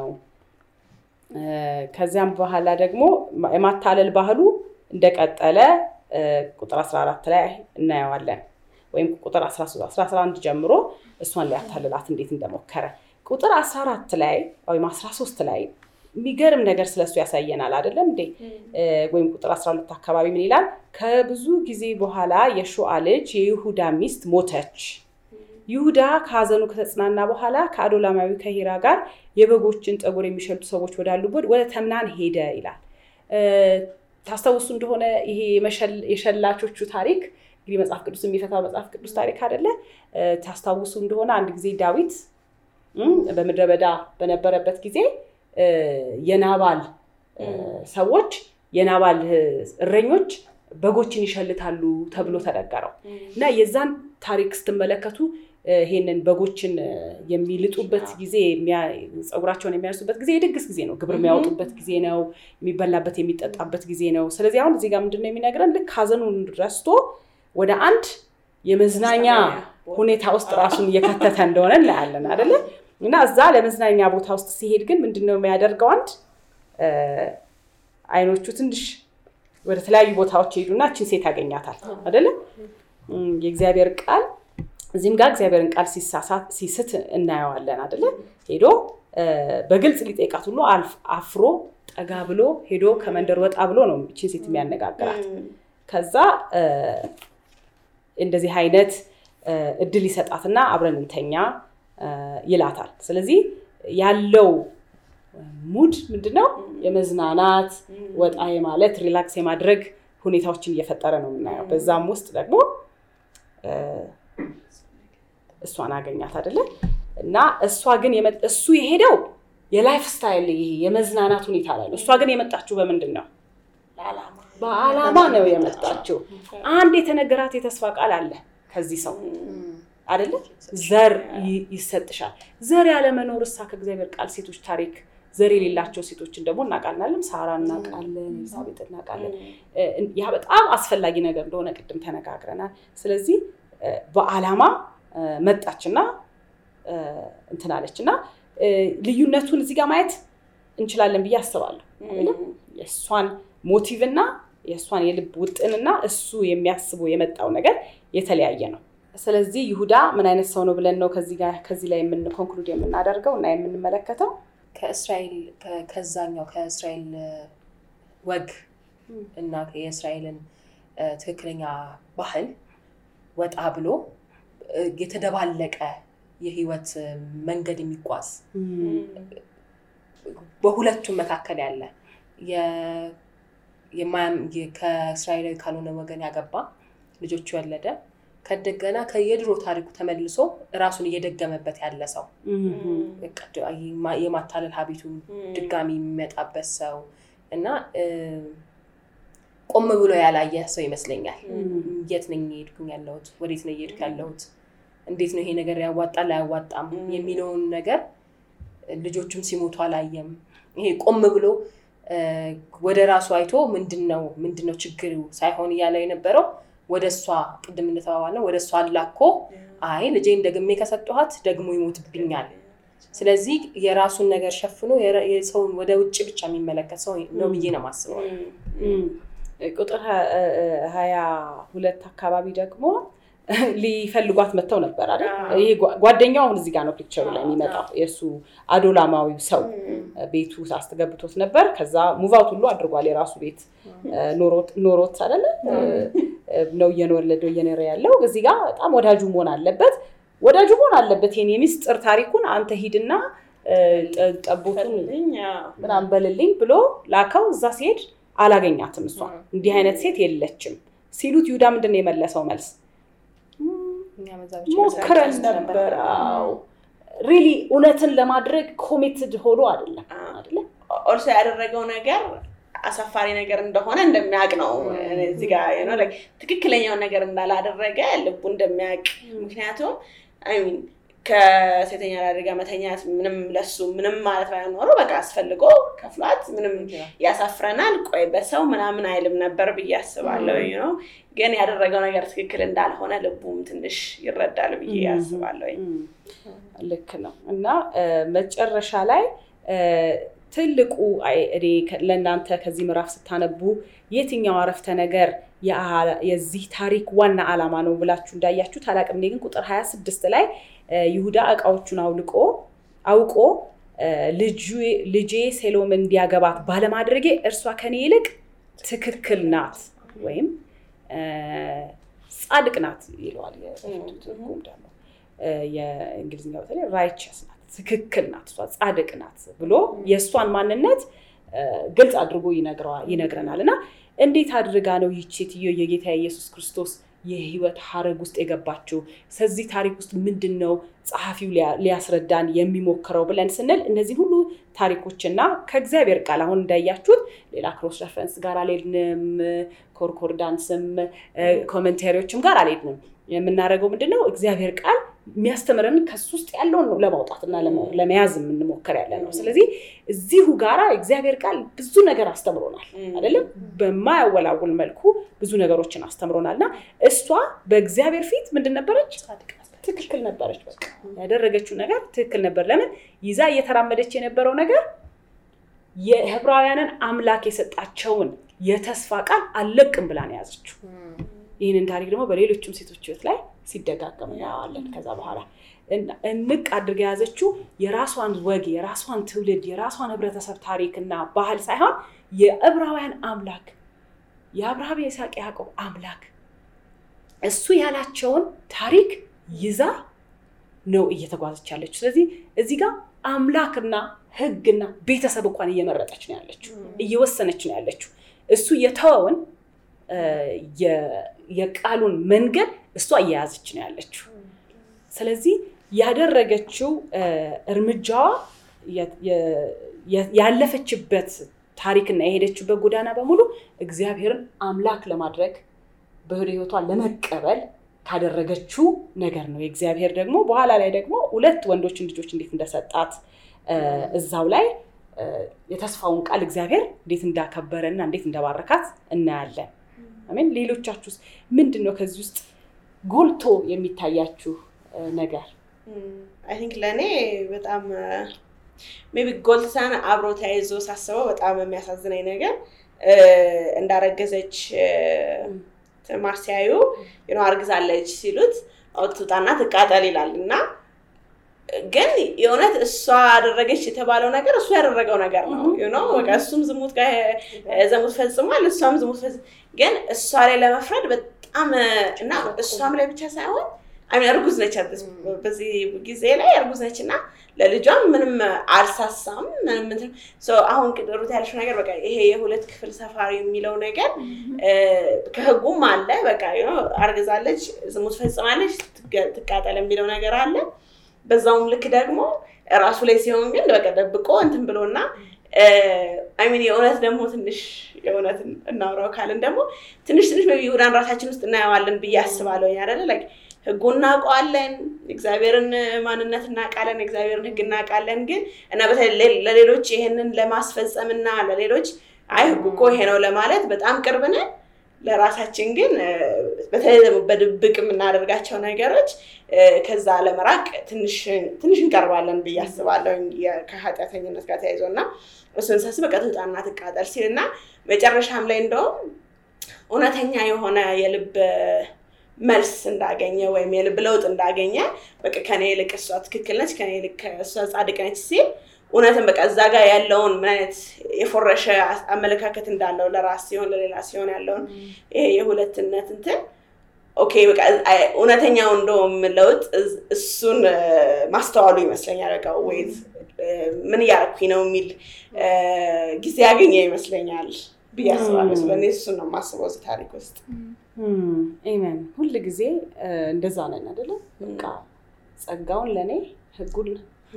ከዚያም በኋላ ደግሞ የማታለል ባህሉ እንደቀጠለ ቁጥር 14 ላይ እናየዋለን። ወይም ቁጥር 11 ጀምሮ እሷን ሊያታልላት እንዴት እንደሞከረ ቁጥር 14 ላይ ወይም 13 ላይ የሚገርም ነገር ስለሱ ያሳየናል አይደለም እንዴ? ወይም ቁጥር 12 አካባቢ ምን ይላል? ከብዙ ጊዜ በኋላ የሹዓ ልጅ የይሁዳ ሚስት ሞተች። ይሁዳ ከሀዘኑ ከተጽናና በኋላ ከአዶላማዊ ከሂራ ጋር የበጎችን ጠጉር የሚሸልቱ ሰዎች ወዳሉበት ወደ ተምናን ሄደ ይላል። ታስታውሱ እንደሆነ ይሄ የሸላቾቹ ታሪክ እንግዲህ መጽሐፍ ቅዱስ የሚፈታው መጽሐፍ ቅዱስ ታሪክ አይደለ? ታስታውሱ እንደሆነ አንድ ጊዜ ዳዊት በምድረ በዳ በነበረበት ጊዜ የናባል ሰዎች የናባል እረኞች በጎችን ይሸልታሉ ተብሎ ተነገረው እና የዛን ታሪክ ስትመለከቱ ይሄንን በጎችን የሚልጡበት ጊዜ ፀጉራቸውን የሚያነሱበት ጊዜ የድግስ ጊዜ ነው። ግብር የሚያወጡበት ጊዜ ነው። የሚበላበት የሚጠጣበት ጊዜ ነው። ስለዚህ አሁን እዚህ ጋር ምንድን ነው የሚነግረን? ልክ ሀዘኑን ረስቶ ወደ አንድ የመዝናኛ ሁኔታ ውስጥ ራሱን እየከተተ እንደሆነ እናያለን አይደለ? እና እዛ ለመዝናኛ ቦታ ውስጥ ሲሄድ ግን ምንድን ነው የሚያደርገው? አንድ አይኖቹ ትንሽ ወደ ተለያዩ ቦታዎች ሄዱና እችን ሴት ያገኛታል አይደለም? የእግዚአብሔር ቃል እዚህም ጋር እግዚአብሔርን ቃል ሲስት እናየዋለን አይደለ? ሄዶ በግልጽ ሊጠይቃት ሁሉ አፍሮ ጠጋ ብሎ ሄዶ ከመንደር ወጣ ብሎ ነው እችን ሴት የሚያነጋግራት። ከዛ እንደዚህ አይነት እድል ይሰጣትና አብረን እንተኛ ይላታል። ስለዚህ ያለው ሙድ ምንድነው? የመዝናናት ወጣ የማለት ሪላክስ የማድረግ ሁኔታዎችን እየፈጠረ ነው የምናየው። በዛም ውስጥ ደግሞ እሷን አገኛት አይደለ? እና እሷ ግን እሱ የሄደው የላይፍ ስታይል ይሄ የመዝናናት ሁኔታ ላይ ነው። እሷ ግን የመጣችው በምንድን ነው? በዓላማ ነው የመጣችው። አንድ የተነገራት የተስፋ ቃል አለ ከዚህ ሰው አይደለ? ዘር ይሰጥሻል። ዘር ያለመኖር እሳ ከእግዚአብሔር ቃል ሴቶች ታሪክ ዘር የሌላቸው ሴቶችን ደግሞ እናውቃለን። ሳራ እናውቃለን፣ ኤልሳቤጥ እናውቃለን። ያ በጣም አስፈላጊ ነገር እንደሆነ ቅድም ተነጋግረናል። ስለዚህ በዓላማ መጣችና እንትን አለች እና ልዩነቱን እዚህ ጋር ማየት እንችላለን ብዬ አስባለሁ። የእሷን ሞቲቭ እና የእሷን የልብ ውጥንና እሱ የሚያስበው የመጣው ነገር የተለያየ ነው። ስለዚህ ይሁዳ ምን አይነት ሰው ነው ብለን ነው ከዚህ ላይ ኮንክሉድ የምናደርገው እና የምንመለከተው ከእስራኤል ከዛኛው ከእስራኤል ወግ እና የእስራኤልን ትክክለኛ ባህል ወጣ ብሎ የተደባለቀ የህይወት መንገድ የሚጓዝ በሁለቱም መካከል ያለ ከእስራኤላዊ ካልሆነ ወገን ያገባ ልጆቹ የወለደ ከደገና ከየድሮ ታሪኩ ተመልሶ ራሱን እየደገመበት ያለ ሰው የማታለል ሀቢቱ ድጋሚ የሚመጣበት ሰው እና ቆም ብሎ ያላየ ሰው ይመስለኛል። የት ነኝ እየሄድኩኝ ያለሁት? ወዴት ነው እየሄድኩ ያለሁት? እንዴት ነው ይሄ ነገር ያዋጣል አያዋጣም የሚለውን ነገር ልጆቹም ሲሞቱ አላየም። ይሄ ቆም ብሎ ወደ ራሱ አይቶ ምንድን ነው ምንድን ነው ችግሩ ሳይሆን እያለ የነበረው ወደ እሷ ቅድም እንደተባባልነው ወደ እሷ አላኮ አይ ልጄን ደግሜ ከሰጠኋት ደግሞ ይሞትብኛል። ስለዚህ የራሱን ነገር ሸፍኖ የረ- የሰውን ወደ ውጭ ብቻ የሚመለከት ሰው ነው ብዬ ነው የማስበው። ቁጥር ሀ- ሀያ ሁለት አካባቢ ደግሞ ሊፈልጓት መጥተው ነበር አይደል? አዎ። ይሄ ጓ- ጓደኛው አሁን እዚህ ጋር ነው ፒክቸሩ ላይ የሚመጣው የእሱ አዶላማዊው ሰው ቤቱ ውስጥ አስገብቶት ነበር። ከዛ ሙቫውት ሁሉ አድርጓል። የራሱ ቤት ኖሮት ኖሮት አይደለ ነው እየወለደው እየኖረ ያለው። እዚህ ጋር በጣም ወዳጁ መሆን አለበት። ወዳጁ መሆን አለበት። ይሄን የሚስጥር ታሪኩን አንተ ሂድና እ፣ ጠ- ጠቦቱን ምናምን በልልኝ ብሎ ላከው። እዛ ሲሄድ አላገኛትም። እሷ እንዲህ አይነት ሴት የለችም ሲሉት ይሁዳ ምንድን ነው የመለሰው መልስ? እኛ በዛ ብቻ ሞክረን መስራት ነበር። ሪሊ እውነትን ለማድረግ ኮሚትድ ሆኖ አይደለም አይደለ? ኦልሶ ያደረገው ነገር አሳፋሪ ነገር እንደሆነ እንደሚያውቅ ነው። እዚህ ጋር you know, like ትክክለኛውን ነገር እንዳላደረገ ልቡ እንደሚያውቅ ምክንያቱም አይ ሚን ከሴተኛ አዳሪ ጋር መተኛት ምንም ለሱ ምንም ማለት ባይሆን ኖሮ በቃ አስፈልጎ ከፍሏት ምንም ያሳፍረናል፣ ቆይ በሰው ምናምን አይልም ነበር ብዬ አስባለሁ። you know ግን ያደረገው ነገር ትክክል እንዳልሆነ ልቡም ትንሽ ይረዳል ብዬ አስባለሁ። እም፣ ልክ ነው እና እ፣ መጨረሻ ላይ እ፣ ትልቁ አይ፣ እኔ ከ- ለእናንተ ከዚህ ምዕራፍ ስታነቡ የትኛው አረፍተ ነገር የአ- የዚህ ታሪክ ዋና ዓላማ ነው ብላችሁ እንዳያችሁት አላቅም። እኔ ግን ቁጥር 26 ላይ እ፣ ይሁዳ እቃዎቹን አውልቆ አውቆ እ፣ ልጁ- ልጄ ሴሎም እንዲያገባት ባለማድረጌ እርሷ ከኔ ይልቅ ትክክል ናት ወይም እ፣ ጻድቅ ናት ይለዋል የበፊቱ ትርጉም ደግሞ እ፣ የእንግሊዝኛው በተለይ ራይቸስ ናት ትክክል ናት እሷ ጻድቅ ናት ብሎ የእሷን ማንነት እ፣ ግልጽ አድርጎ ይነግረዋል ይነግረናል እና እንዴት አድርጋ ነው ይህች ሴትዮ የጌታ ኢየሱስ ክርስቶስ የህይወት ሀረግ ውስጥ የገባችው ስለዚህ ታሪክ ውስጥ ምንድን ነው ጸሐፊው ሊያ- ሊያስረዳን የሚሞክረው ብለን ስንል እነዚህ ሁሉ ታሪኮችና ከእግዚአብሔር ቃል አሁን እንዳያችሁት ሌላ ክሮስ ረፈረንስ ጋር አልሄድንም ኮንኮርዳንስም ኮመንታሪዎችም ጋር አልሄድንም የምናደርገው ምንድን ነው እግዚአብሔር ቃል የሚያስተምረን ከሱ ውስጥ ያለውን ነው ለማውጣት እና ለመ- ለመያዝ የምንሞክር ያለ ነው ስለዚህ እዚሁ ጋራ እግዚአብሔር ቃል ብዙ ነገር አስተምሮናል አይደለም በማያወላውል መልኩ ብዙ ነገሮችን አስተምሮናል እና እሷ በእግዚአብሔር ፊት ምንድን ነበረች ትክክል ነበረች በቃ ያደረገችው ነገር ትክክል ነበር ለምን ይዛ እየተራመደች የነበረው ነገር የዕብራውያንን አምላክ የሰጣቸውን የተስፋ ቃል አልለቅም ብላ ነው የያዘችው ይህንን ታሪክ ደግሞ በሌሎችም ሴቶች ህይወት ላይ ሲደጋገም እናየዋለን ከዛ በኋላ እና እንቅ አድርጋ የያዘችው የራሷን ወግ የራሷን ትውልድ የራሷን ህብረተሰብ ታሪክና ባህል ሳይሆን የዕብራውያን አምላክ የአብርሃም የይስሐቅ ያዕቆብ አምላክ እሱ ያላቸውን ታሪክ ይዛ ነው እየተጓዘች ያለችው ስለዚህ እዚህ ጋር አምላክና ህግና ቤተሰብ እንኳን እየመረጠች ነው ያለችው እየወሰነች ነው ያለችው እሱ የተወውን እ፣ የ- የቃሉን መንገድ እሷ እየያዘች ነው ያለችው ስለዚህ ያደረገችው እ፣ እርምጃዋ የ- የ- የ- ያለፈችበት ታሪክና የሄደችበት ጎዳና በሙሉ እግዚአብሔርን አምላክ ለማድረግ በወደ ህይወቷ ለመቀበል ካደረገችው ነገር ነው። የእግዚአብሔር ደግሞ በኋላ ላይ ደግሞ ሁለት ወንዶችን ልጆች እንዴት እንደሰጣት እ፣ እዛው ላይ እ፣ የተስፋውን ቃል እግዚአብሔር እንዴት እንዳከበረ እና እንዴት እንደባረካት እናያለን። አሜን። ሌሎቻችሁስ ምንድን ነው ከዚህ ውስጥ ጎልቶ የሚታያችሁ እ፣ ነገር? አይ ቲንክ ለእኔ በጣም ሜቢ ጎልተን አብሮ ተያይዞ ሳስበው በጣም የሚያሳዝነኝ ነገር እ፣ እንዳረገዘች እ፣ ማር ሲያዩ you know አርግዛለች ሲሉት አውጥታና ትቃጠል ይላል እና ግን የእውነት እሷ አደረገች የተባለው ነገር እሱ ያደረገው ነገር ነው you know በቃ እሱም ዝሙት ጋር እ፣ ዝሙት ፈጽሟል እሷም ዝሙት ፈጽ ግን እሷ ላይ ለመፍረድ በጣም እ፣ እና እሷም ላይ ብቻ ሳይሆን አይ ሚን እርጉዝ ነች at this- በዚህ ጊዜ ላይ እርጉዝ ነች እና ለልጇም ምንም አልሳሳም ምንም እንትን so አሁን ቅድሩት ያለችው ነገር በቃ ይሄ የሁለት ክፍል ሰፋሪ የሚለው ነገር እ፣ ከህጉም አለ በቃ you know አርግዛለች ዝሙት ፈጽማለች ትገ- ትቃጠል የሚለው ነገር አለ በዛውም ልክ ደግሞ ራሱ ላይ ሲሆን ግን በቃ ደብቆ እንትን ብሎና አይሚን የእውነት ደግሞ ትንሽ የእውነት እናውራው ካልን ደግሞ ትንሽ ትንሽ ቢ ይሁዳን ራሳችን ውስጥ እናየዋለን ብዬ አስባለሁ አይደለ ላይክ ህጉ እናውቀዋለን እግዚአብሔርን ማንነት እናውቃለን እግዚአብሔርን ህግ እናውቃለን ግን እና በተለይ ለሌሎች ይህንን ለማስፈጸም እና ለሌሎች አይ ህጉ እኮ ይሄ ነው ለማለት በጣም ቅርብ ነን ለራሳችን ግን በተለይ ደግሞ በድብቅ የምናደርጋቸው ነገሮች ከዛ ለመራቅ ትንሽ እንቀርባለን ብዬ አስባለሁ ከኃጢአተኝነት ጋር ተያይዞ እና እሱን ሳስብ በቃ ትውጣና ትቃጠል ሲል እና መጨረሻም ላይ እንደውም እውነተኛ የሆነ የልብ መልስ እንዳገኘ ወይም የልብ ለውጥ እንዳገኘ በቃ ከኔ ይልቅ እሷ ትክክል ነች፣ ከኔ ይልቅ እሷ ጻድቅ ነች ሲል እውነትን በቃ እዛ ጋር ያለውን ምን አይነት የፎረሸ አመለካከት እንዳለው ለራስ ሲሆን ለሌላ ሲሆን ያለውን ይሄ የሁለትነት እንትን ኦኬ በቃ እውነተኛው እንደውም ለውጥ እሱን ማስተዋሉ ይመስለኛል። በቃ ወይት ምን እያደረኩኝ ነው የሚል ጊዜ ያገኘ ይመስለኛል ብዬ አስባለሁ። ስለእኔ እሱን ነው የማስበው እዚህ ታሪክ ውስጥ። ኢመን ሁል ጊዜ እንደዛ ነን አይደለም? በቃ ጸጋውን ለእኔ ህጉን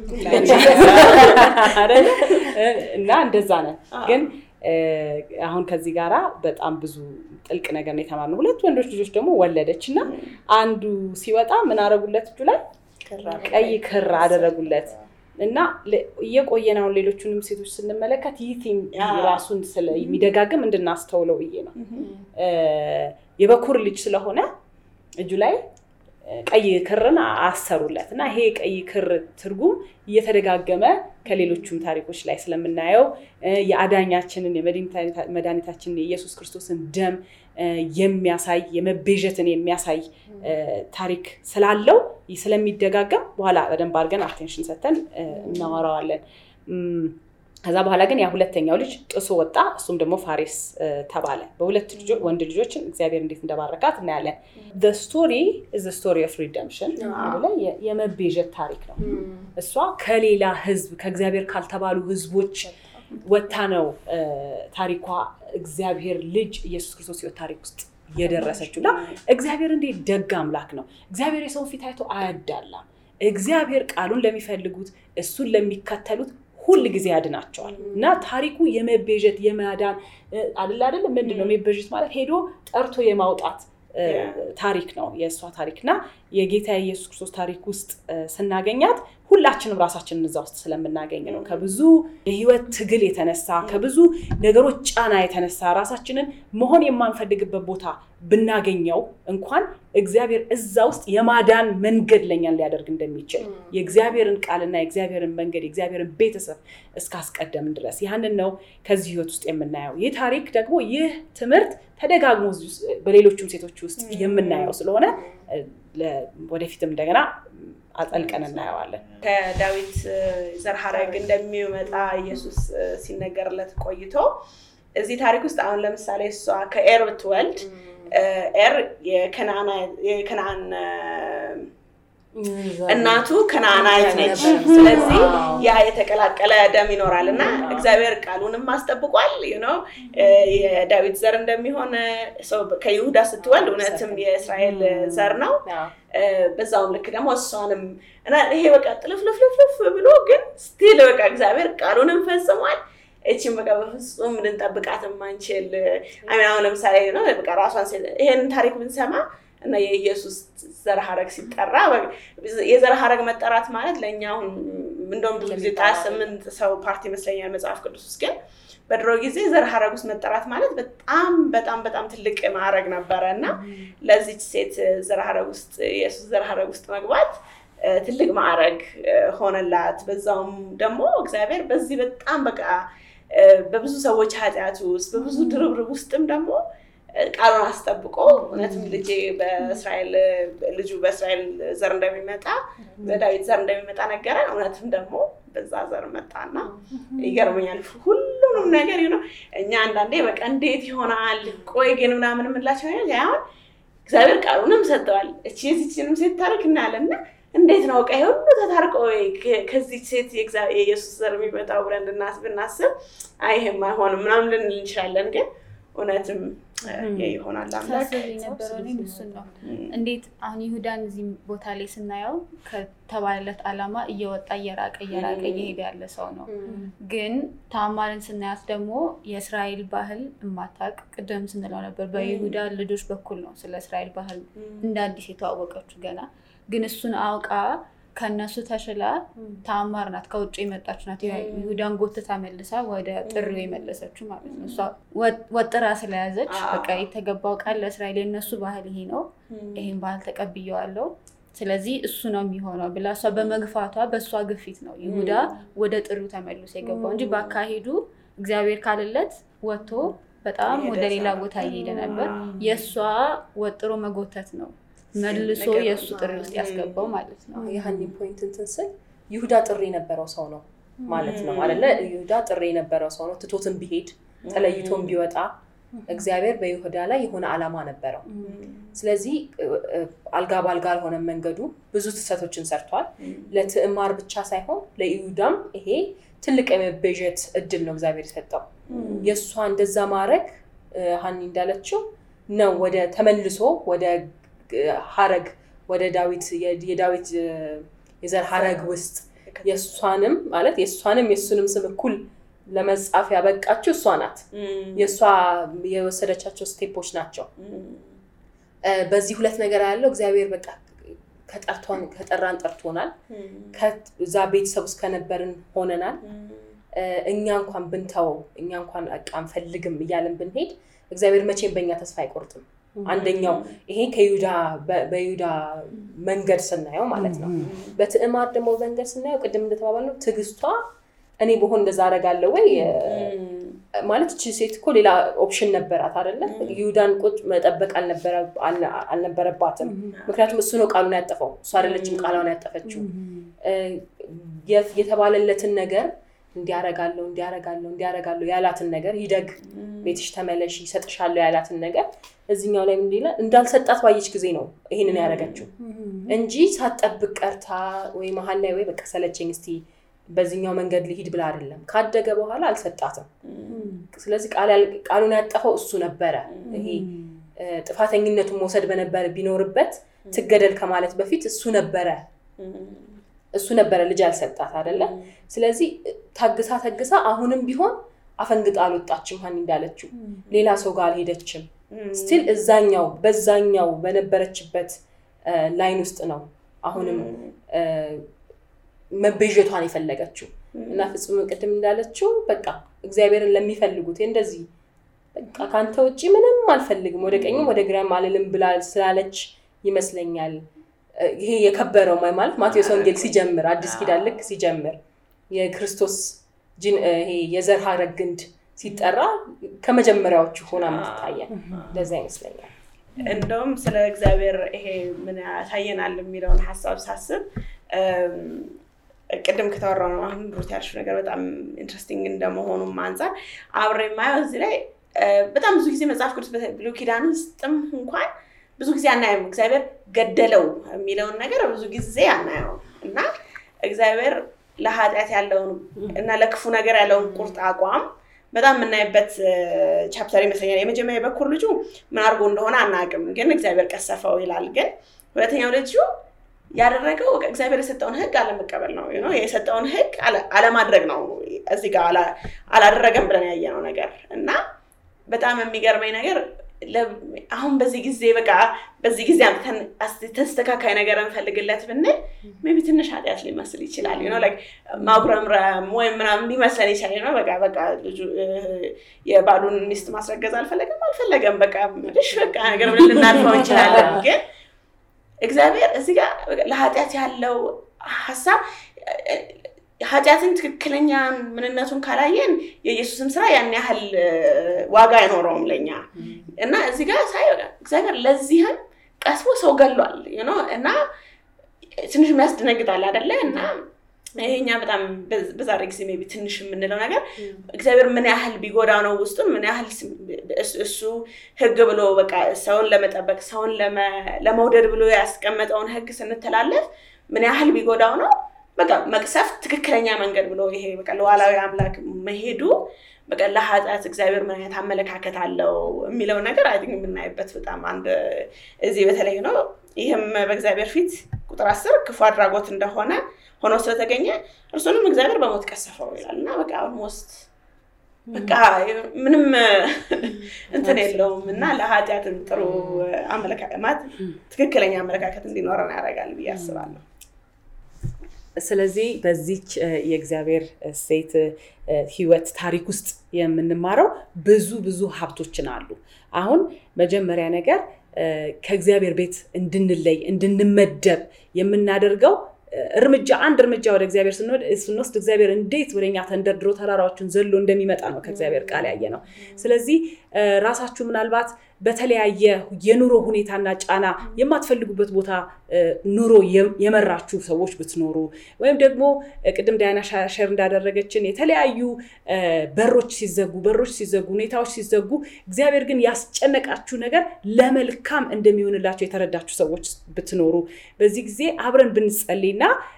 እና እንደዛ ነን። ግን አሁን ከዚህ ጋራ በጣም ብዙ ጥልቅ ነገር ነው የተማርነው። ሁለት ወንዶች ልጆች ደግሞ ወለደች እና አንዱ ሲወጣ ምን አደረጉለት? እጁ ላይ ቀይ ክር አደረጉለት እና እየቆየን አሁን ሌሎቹንም ሴቶች ስንመለከት ይህ ቲም ራሱን የሚደጋግም እንድናስተውለው ብዬ ነው። የበኩር ልጅ ስለሆነ እጁ ላይ ቀይ ክርን አሰሩለት እና ይሄ ቀይ ክር ትርጉም እየተደጋገመ ከሌሎቹም ታሪኮች ላይ ስለምናየው የአዳኛችንን የመድኃኒታችንን የኢየሱስ ክርስቶስን ደም የሚያሳይ የመቤዠትን የሚያሳይ ታሪክ ስላለው ስለሚደጋገም በኋላ በደንብ አድርገን አቴንሽን ሰተን እናወራዋለን። ከዛ በኋላ ግን ያ ሁለተኛው ልጅ ጥሶ ወጣ። እሱም ደግሞ ፋሬስ ተባለ። በሁለት ወንድ ልጆችን እግዚአብሔር እንዴት እንደባረካት እናያለን። ስቶሪ ስቶሪ ኦፍ ሪደምሽን የመቤዠት ታሪክ ነው። እሷ ከሌላ ህዝብ ከእግዚአብሔር ካልተባሉ ህዝቦች ወታ ነው ታሪኳ እግዚአብሔር ልጅ ኢየሱስ ክርስቶስ ህይወት ታሪክ ውስጥ የደረሰችው እና እግዚአብሔር እንዴት ደግ አምላክ ነው። እግዚአብሔር የሰውን ፊት አይቶ አያዳላም። እግዚአብሔር ቃሉን ለሚፈልጉት እሱን ለሚከተሉት ሁል ጊዜ ያድናቸዋል እና ታሪኩ የመቤዠት የማዳን አደለ አደለ ምንድን ነው መቤዠት ማለት ሄዶ ጠርቶ የማውጣት ታሪክ ነው የእሷ ታሪክ እና የጌታ የኢየሱስ ክርስቶስ ታሪክ ውስጥ ስናገኛት ሁላችንም ራሳችንን እዛ ውስጥ ስለምናገኝ ነው። ከብዙ የህይወት ትግል የተነሳ ከብዙ ነገሮች ጫና የተነሳ ራሳችንን መሆን የማንፈልግበት ቦታ ብናገኘው እንኳን እግዚአብሔር እዛ ውስጥ የማዳን መንገድ ለኛን ሊያደርግ እንደሚችል የእግዚአብሔርን ቃልና የእግዚአብሔርን መንገድ የእግዚአብሔርን ቤተሰብ እስካስቀደምን ድረስ ያንን ነው ከዚህ ህይወት ውስጥ የምናየው። ይህ ታሪክ ደግሞ ይህ ትምህርት ተደጋግሞ በሌሎቹም ሴቶች ውስጥ የምናየው ስለሆነ ወደፊትም እንደገና አጠልቀን እናየዋለን። ከዳዊት ዘር ሐረግ እንደሚመጣ ኢየሱስ ሲነገርለት ቆይቶ እዚህ ታሪክ ውስጥ አሁን ለምሳሌ እሷ ከኤር ብትወልድ ኤር የከነአን እናቱ ከነአናዊት ነች። ስለዚህ ያ የተቀላቀለ ደም ይኖራል እና እግዚአብሔር ቃሉንም አስጠብቋል። ነው የዳዊት ዘር እንደሚሆን ሰው ከይሁዳ ስትወልድ እውነትም የእስራኤል ዘር ነው። በዛውም ልክ ደግሞ እሷንም እና ይሄ በቃ ጥልፍልፍልፍ ብሎ ግን ስቲል በቃ እግዚአብሔር ቃሉንም ፈጽሟል። እቺን በቃ በፍጹም ልንጠብቃት የማንችል አሁን ለምሳሌ ነው በቃ ራሷን ይሄንን ታሪክ ብንሰማ እና የኢየሱስ ዘር ሐረግ ሲጠራ የዘር ሐረግ መጠራት ማለት ለእኛ አሁን እንደውም ብዙ ጊዜ ጣ ስምንት ሰው ፓርቲ ይመስለኛል መጽሐፍ ቅዱስ ውስጥ ግን በድሮ ጊዜ ዘር ሐረግ ውስጥ መጠራት ማለት በጣም በጣም በጣም ትልቅ ማዕረግ ነበረ እና ለዚች ሴት ዘር ሐረግ ውስጥ የኢየሱስ ዘር ሐረግ ውስጥ መግባት ትልቅ ማዕረግ ሆነላት። በዛውም ደግሞ እግዚአብሔር በዚህ በጣም በቃ በብዙ ሰዎች ኃጢአት ውስጥ በብዙ ድርብርብ ውስጥም ደግሞ ቃሉን አስጠብቆ እውነትም ልጄ በእስራኤል ልጁ በእስራኤል ዘር እንደሚመጣ በዳዊት ዘር እንደሚመጣ ነገረን። እውነትም ደግሞ በዛ ዘር መጣና ይገርመኛል። ሁሉንም ነገር ነው እኛ አንዳንዴ በቃ እንዴት ይሆናል ቆይ ግን ምናምን የምላቸው ነገር አሁን እግዚአብሔር ቃሉንም ሰጥተዋል። እቺ የዚችንም ሴት ታሪክ እናያለን እና እንዴት ነው ቀይ ሁሉ ተታርቆ ከዚህ ሴት የኢየሱስ ዘር የሚመጣው ብለን ብናስብ አይ ይሄም አይሆንም ምናምን ልንል እንችላለን ግን እውነትም ይሆናል አምላክ የነበረው እሱን ነው። እንዴት አሁን ይሁዳን እዚህ ቦታ ላይ ስናየው ከተባለለት ዓላማ እየወጣ እየራቀ እየራቀ እየሄደ ያለ ሰው ነው። ግን ታማርን ስናያት ደግሞ የእስራኤል ባህል እማታቅ ቅድም ስንለው ነበር በይሁዳ ልጆች በኩል ነው ስለ እስራኤል ባህል እንደ አዲስ የተዋወቀችው ገና ግን እሱን አውቃ ከነሱ ተሽላ ተአማር ናት፣ ከውጭ የመጣች ናት። ይሁዳን ጎትታ መልሳ ወደ ጥሪው የመለሰችው ማለት ነው። እሷ ወጥራ ስለያዘች በቃ የተገባው ቃል ለእስራኤል የነሱ ባህል ይሄ ነው፣ ይሄን ባህል ተቀብየዋለሁ፣ ስለዚህ እሱ ነው የሚሆነው ብላ እሷ በመግፋቷ በእሷ ግፊት ነው ይሁዳ ወደ ጥሪው ተመልሶ የገባው እንጂ በአካሄዱ እግዚአብሔር ካልለት ወጥቶ በጣም ወደ ሌላ ቦታ እየሄደ ነበር። የእሷ ወጥሮ መጎተት ነው መልሶ የእሱ ጥሪ ውስጥ ያስገባው ማለት ነው። የሀኒ ፖይንት እንትን ስል ይሁዳ ጥሪ የነበረው ሰው ነው ማለት ነው አለ። ይሁዳ ጥሪ የነበረው ሰው ነው። ትቶትን ቢሄድ ተለይቶን ቢወጣ እግዚአብሔር በይሁዳ ላይ የሆነ ዓላማ ነበረው። ስለዚህ አልጋ በአልጋ አልሆነ መንገዱ ብዙ ትሰቶችን ሰርቷል። ለትዕማር ብቻ ሳይሆን ለይሁዳም ይሄ ትልቅ የመቤዠት እድል ነው እግዚአብሔር የሰጠው። የእሷ እንደዛ ማድረግ ሀኒ እንዳለችው ነው ወደ ተመልሶ ወደ ሀረግ ወደ ዳዊት የዳዊት የዘር ሀረግ ውስጥ የእሷንም ማለት የእሷንም የእሱንም ስም እኩል ለመጻፍ ያበቃችው እሷ ናት። የእሷ የወሰደቻቸው ስቴፖች ናቸው። በዚህ ሁለት ነገር ያለው እግዚአብሔር በቃ ከጠርቷን ከጠራን ጠርቶናል። ከዛ ቤተሰብ ውስጥ ከነበርን ሆነናል። እኛ እንኳን ብንተወው እኛ እንኳን በቃ አንፈልግም እያለን ብንሄድ እግዚአብሔር መቼም በእኛ ተስፋ አይቆርጥም። አንደኛው ይሄ ከይሁዳ በይሁዳ መንገድ ስናየው ማለት ነው። በትዕማር ደግሞ መንገድ ስናየው ቅድም እንደተባባልነው ትዕግስቷ እኔ በሆን እንደዛ አደርጋለሁ ወይ ማለት እቺ ሴት እኮ ሌላ ኦፕሽን ነበራት አይደለ? ይሁዳን ቁጭ መጠበቅ አልነበረባትም። ምክንያቱም እሱ ነው ቃሉን ያጠፈው፣ እሱ አይደለችም ቃሏን ያጠፈችው። የተባለለትን ነገር እንዲያረጋለሁ እንዲያረጋለሁ እንዲያረጋለሁ ያላትን ነገር ይደግ ቤትሽ ተመለሽ ይሰጥሻለሁ ያላትን ነገር እዚኛው ላይ ምንድን ይላል እንዳልሰጣት ባየች ጊዜ ነው ይሄንን ያደረገችው እንጂ ሳትጠብቅ ቀርታ ወይ መሀል ላይ ወይ በቃ ሰለቸኝ እስቲ በዚህኛው መንገድ ሊሂድ ብላ አይደለም። ካደገ በኋላ አልሰጣትም። ስለዚህ ቃሉን ያጠፈው እሱ ነበረ። ይሄ ጥፋተኝነቱን መውሰድ በነበረ ቢኖርበት ትገደል ከማለት በፊት እሱ ነበረ እሱ ነበረ ልጅ ያልሰጣት አይደለ? ስለዚህ ታግሳ ታግሳ አሁንም ቢሆን አፈንግጣ አልወጣችም። ሀኒ እንዳለችው ሌላ ሰው ጋር አልሄደችም። ስቲል እዛኛው በዛኛው በነበረችበት ላይን ውስጥ ነው አሁንም መቤዠቷን የፈለገችው እና ፍጹም ቅድም እንዳለችው በቃ እግዚአብሔርን ለሚፈልጉት እንደዚህ በቃ ከአንተ ውጭ ምንም አልፈልግም ወደ ቀኝም ወደ ግራም አልልም ብላ ስላለች ይመስለኛል ይሄ የከበረው ማለት ማቴዎስ ወንጌል ሲጀምር አዲስ ኪዳን ልክ ሲጀምር የክርስቶስ ይሄ የዘር ሐረግ ግንድ ሲጠራ ከመጀመሪያዎቹ ሆና የምትታየን እንደዛ ይመስለኛል። እንደውም ስለ እግዚአብሔር ይሄ ምን ያሳየናል የሚለውን ሀሳብ ሳስብ ቅድም ከተወራው ነው አሁን ሩት ያልሽው ነገር በጣም ኢንትረስቲንግ እንደመሆኑም አንጻር አብሬ የማየው እዚህ ላይ በጣም ብዙ ጊዜ መጽሐፍ ቅዱስ ብሉይ ኪዳን ውስጥም እንኳን ብዙ ጊዜ አናየውም። እግዚአብሔር ገደለው የሚለውን ነገር ብዙ ጊዜ አናየውም እና እግዚአብሔር ለኃጢአት ያለውን እና ለክፉ ነገር ያለውን ቁርጥ አቋም በጣም የምናይበት ቻፕተር ይመስለኛል። የመጀመሪያ የበኩር ልጁ ምን አድርጎ እንደሆነ አናውቅም፣ ግን እግዚአብሔር ቀሰፈው ይላል። ግን ሁለተኛው ልጁ ያደረገው እግዚአብሔር የሰጠውን ሕግ አለመቀበል ነው። የሰጠውን ሕግ አለማድረግ ነው። እዚህ ጋር አላደረገም ብለን ያየነው ነገር እና በጣም የሚገርመኝ ነገር አሁን በዚህ ጊዜ በቃ በዚህ ጊዜ ተስተካካይ ነገር እንፈልግለት ብንል ሜይ ቢ ትንሽ ኃጢአት ሊመስል ይችላል። ማጉረምረም ወይም ምናምን ሊመስለን ይችላል። ነው በቃ በቃ ልጁ የባሉን ሚስት ማስረገዝ አልፈለገም አልፈለገም በቃ ምልሽ በቃ ነገር ብለን ልናልፈው እንችላለን። ግን እግዚአብሔር እዚህ ጋር ለኃጢአት ያለው ሀሳብ ኃጢአትን ትክክለኛ ምንነቱን ካላየን የኢየሱስም ስራ ያን ያህል ዋጋ አይኖረውም ለኛ እና እዚህ ጋር ሳይ እግዚአብሔር ለዚህም ቀስቦ ሰው ገሏል እና ትንሽ የሚያስደነግጣል አይደለ እና ይሄኛ በጣም በዛሬ ጊዜ ሜይ ቢ ትንሽ የምንለው ነገር እግዚአብሔር ምን ያህል ቢጎዳ ነው ውስጡን ምን ያህል እሱ ህግ ብሎ በቃ ሰውን ለመጠበቅ ሰውን ለመውደድ ብሎ ያስቀመጠውን ህግ ስንተላለፍ ምን ያህል ቢጎዳው ነው በቃ መቅሰፍት ትክክለኛ መንገድ ብሎ ይሄ በቃ ለዋላዊ አምላክ መሄዱ በቃ ለኃጢአት እግዚአብሔር ምን አይነት አመለካከት አለው የሚለው ነገር አይ የምናይበት በጣም አንድ እዚህ በተለይ ነው። ይህም በእግዚአብሔር ፊት ቁጥር አስር ክፉ አድራጎት እንደሆነ ሆኖ ስለተገኘ እርሱንም እግዚአብሔር በሞት ቀሰፈው ይላል እና በቃ ኦልሞስት በቃ ምንም እንትን የለውም እና ለኃጢአትም ጥሩ አመለካከት ትክክለኛ አመለካከት እንዲኖረን ያደርጋል ብዬ አስባለሁ። ስለዚህ በዚች የእግዚአብሔር ሴት ህይወት ታሪክ ውስጥ የምንማረው ብዙ ብዙ ሀብቶችን አሉ። አሁን መጀመሪያ ነገር ከእግዚአብሔር ቤት እንድንለይ እንድንመደብ የምናደርገው እርምጃ አንድ እርምጃ ወደ እግዚአብሔር ስንወስድ እግዚአብሔር እንዴት ወደኛ ተንደርድሮ ተራራዎችን ዘሎ እንደሚመጣ ነው ከእግዚአብሔር ቃል ያየ ነው። ስለዚህ ራሳችሁ ምናልባት በተለያየ የኑሮ ሁኔታና ጫና የማትፈልጉበት ቦታ ኑሮ የመራችሁ ሰዎች ብትኖሩ ወይም ደግሞ ቅድም ዳያና ሸር እንዳደረገችን የተለያዩ በሮች ሲዘጉ በሮች ሲዘጉ ሁኔታዎች ሲዘጉ እግዚአብሔር ግን ያስጨነቃችሁ ነገር ለመልካም እንደሚሆንላቸው የተረዳችሁ ሰዎች ብትኖሩ በዚህ ጊዜ አብረን ብንጸልይና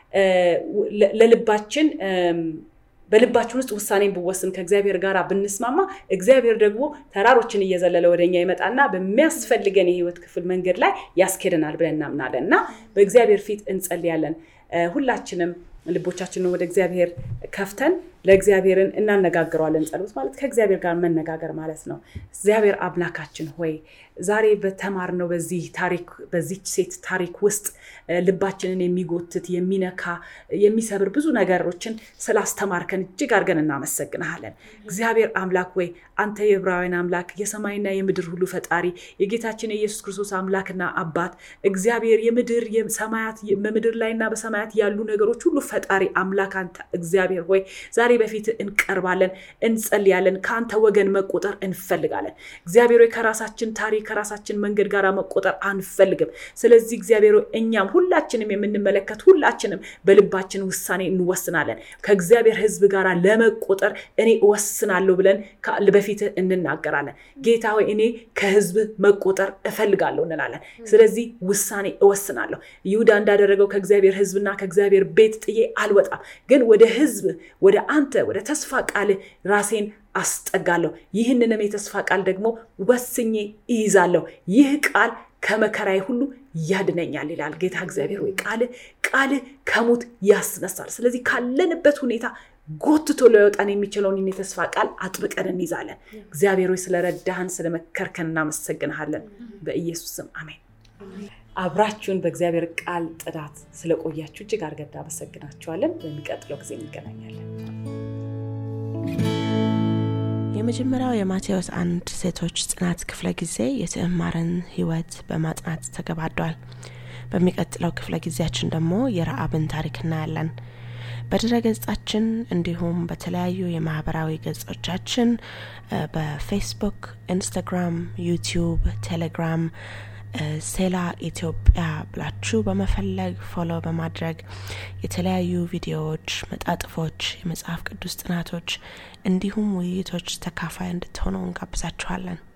ለልባችን በልባችን ውስጥ ውሳኔን ብወስን ከእግዚአብሔር ጋር ብንስማማ እግዚአብሔር ደግሞ ተራሮችን እየዘለለ ወደኛ ይመጣና በሚያስፈልገን የህይወት ክፍል መንገድ ላይ ያስኬደናል ብለን እናምናለን እና በእግዚአብሔር ፊት እንጸልያለን። ሁላችንም ልቦቻችንን ወደ እግዚአብሔር ከፍተን ለእግዚአብሔርን እናነጋግረዋለን። ጸሎት ማለት ከእግዚአብሔር ጋር መነጋገር ማለት ነው። እግዚአብሔር አምላካችን ሆይ ዛሬ በተማርነው በዚህ ታሪክ በዚች ሴት ታሪክ ውስጥ ልባችንን የሚጎትት የሚነካ የሚሰብር ብዙ ነገሮችን ስላስተማርከን እጅግ አድርገን እናመሰግንሃለን። እግዚአብሔር አምላክ ወይ አንተ የዕብራውያን አምላክ የሰማይና የምድር ሁሉ ፈጣሪ የጌታችን የኢየሱስ ክርስቶስ አምላክና አባት እግዚአብሔር የምድር ሰማያት በምድር ላይና በሰማያት ያሉ ነገሮች ሁሉ ፈጣሪ አምላክ አንተ እግዚአብሔር ሆይ ዛሬ በፊት እንቀርባለን፣ እንጸልያለን። ከአንተ ወገን መቆጠር እንፈልጋለን። እግዚአብሔር ሆይ ከራሳችን ታሪክ ከራሳችን መንገድ ጋር መቆጠር አንፈልግም። ስለዚህ እግዚአብሔር ሆይ እኛም ሁላችንም የምንመለከት ሁላችንም በልባችን ውሳኔ እንወስናለን። ከእግዚአብሔር ሕዝብ ጋር ለመቆጠር እኔ እወስናለሁ ብለን በፊት እንናገራለን። ጌታ ሆይ እኔ ከሕዝብ መቆጠር እፈልጋለሁ እንላለን። ስለዚህ ውሳኔ እወስናለሁ። ይሁዳ እንዳደረገው ከእግዚአብሔር ሕዝብና ከእግዚአብሔር ቤት ጥዬ አልወጣም፣ ግን ወደ ሕዝብ ወደ አንተ ወደ ተስፋ ቃል ራሴን አስጠጋለሁ። ይህንንም የተስፋ ቃል ደግሞ ወስኜ ይይዛለሁ። ይህ ቃል ከመከራዬ ሁሉ ያድነኛል ይላል ጌታ እግዚአብሔር። ወይ ቃል ቃል ከሞት ያስነሳል። ስለዚህ ካለንበት ሁኔታ ጎትቶ ሊያወጣን የሚችለውን የተስፋ ቃል አጥብቀን እንይዛለን። እግዚአብሔር ሆይ ስለረዳህን ስለመከርከን እናመሰግንሃለን። በኢየሱስ ስም አሜን። አብራችሁን በእግዚአብሔር ቃል ጥናት ስለቆያችሁ እጅግ አድርገን እናመሰግናችኋለን። በሚቀጥለው ጊዜ እንገናኛለን። የመጀመሪያው የማቴዎስ አንድ ሴቶች ጥናት ክፍለ ጊዜ የትዕማርን ሕይወት በማጥናት ተገባዷል። በሚቀጥለው ክፍለ ጊዜያችን ደግሞ የረአብን ታሪክ እናያለን። በድረ ገጻችን እንዲሁም በተለያዩ የማህበራዊ ገጾቻችን በፌስቡክ፣ ኢንስታግራም፣ ዩቲዩብ፣ ቴሌግራም ሴላ ኢትዮጵያ ብላችሁ በመፈለግ ፎሎ በማድረግ የተለያዩ ቪዲዮዎች፣ መጣጥፎች፣ የመጽሐፍ ቅዱስ ጥናቶች እንዲሁም ውይይቶች ተካፋይ እንድትሆኑ እንጋብዛችኋለን።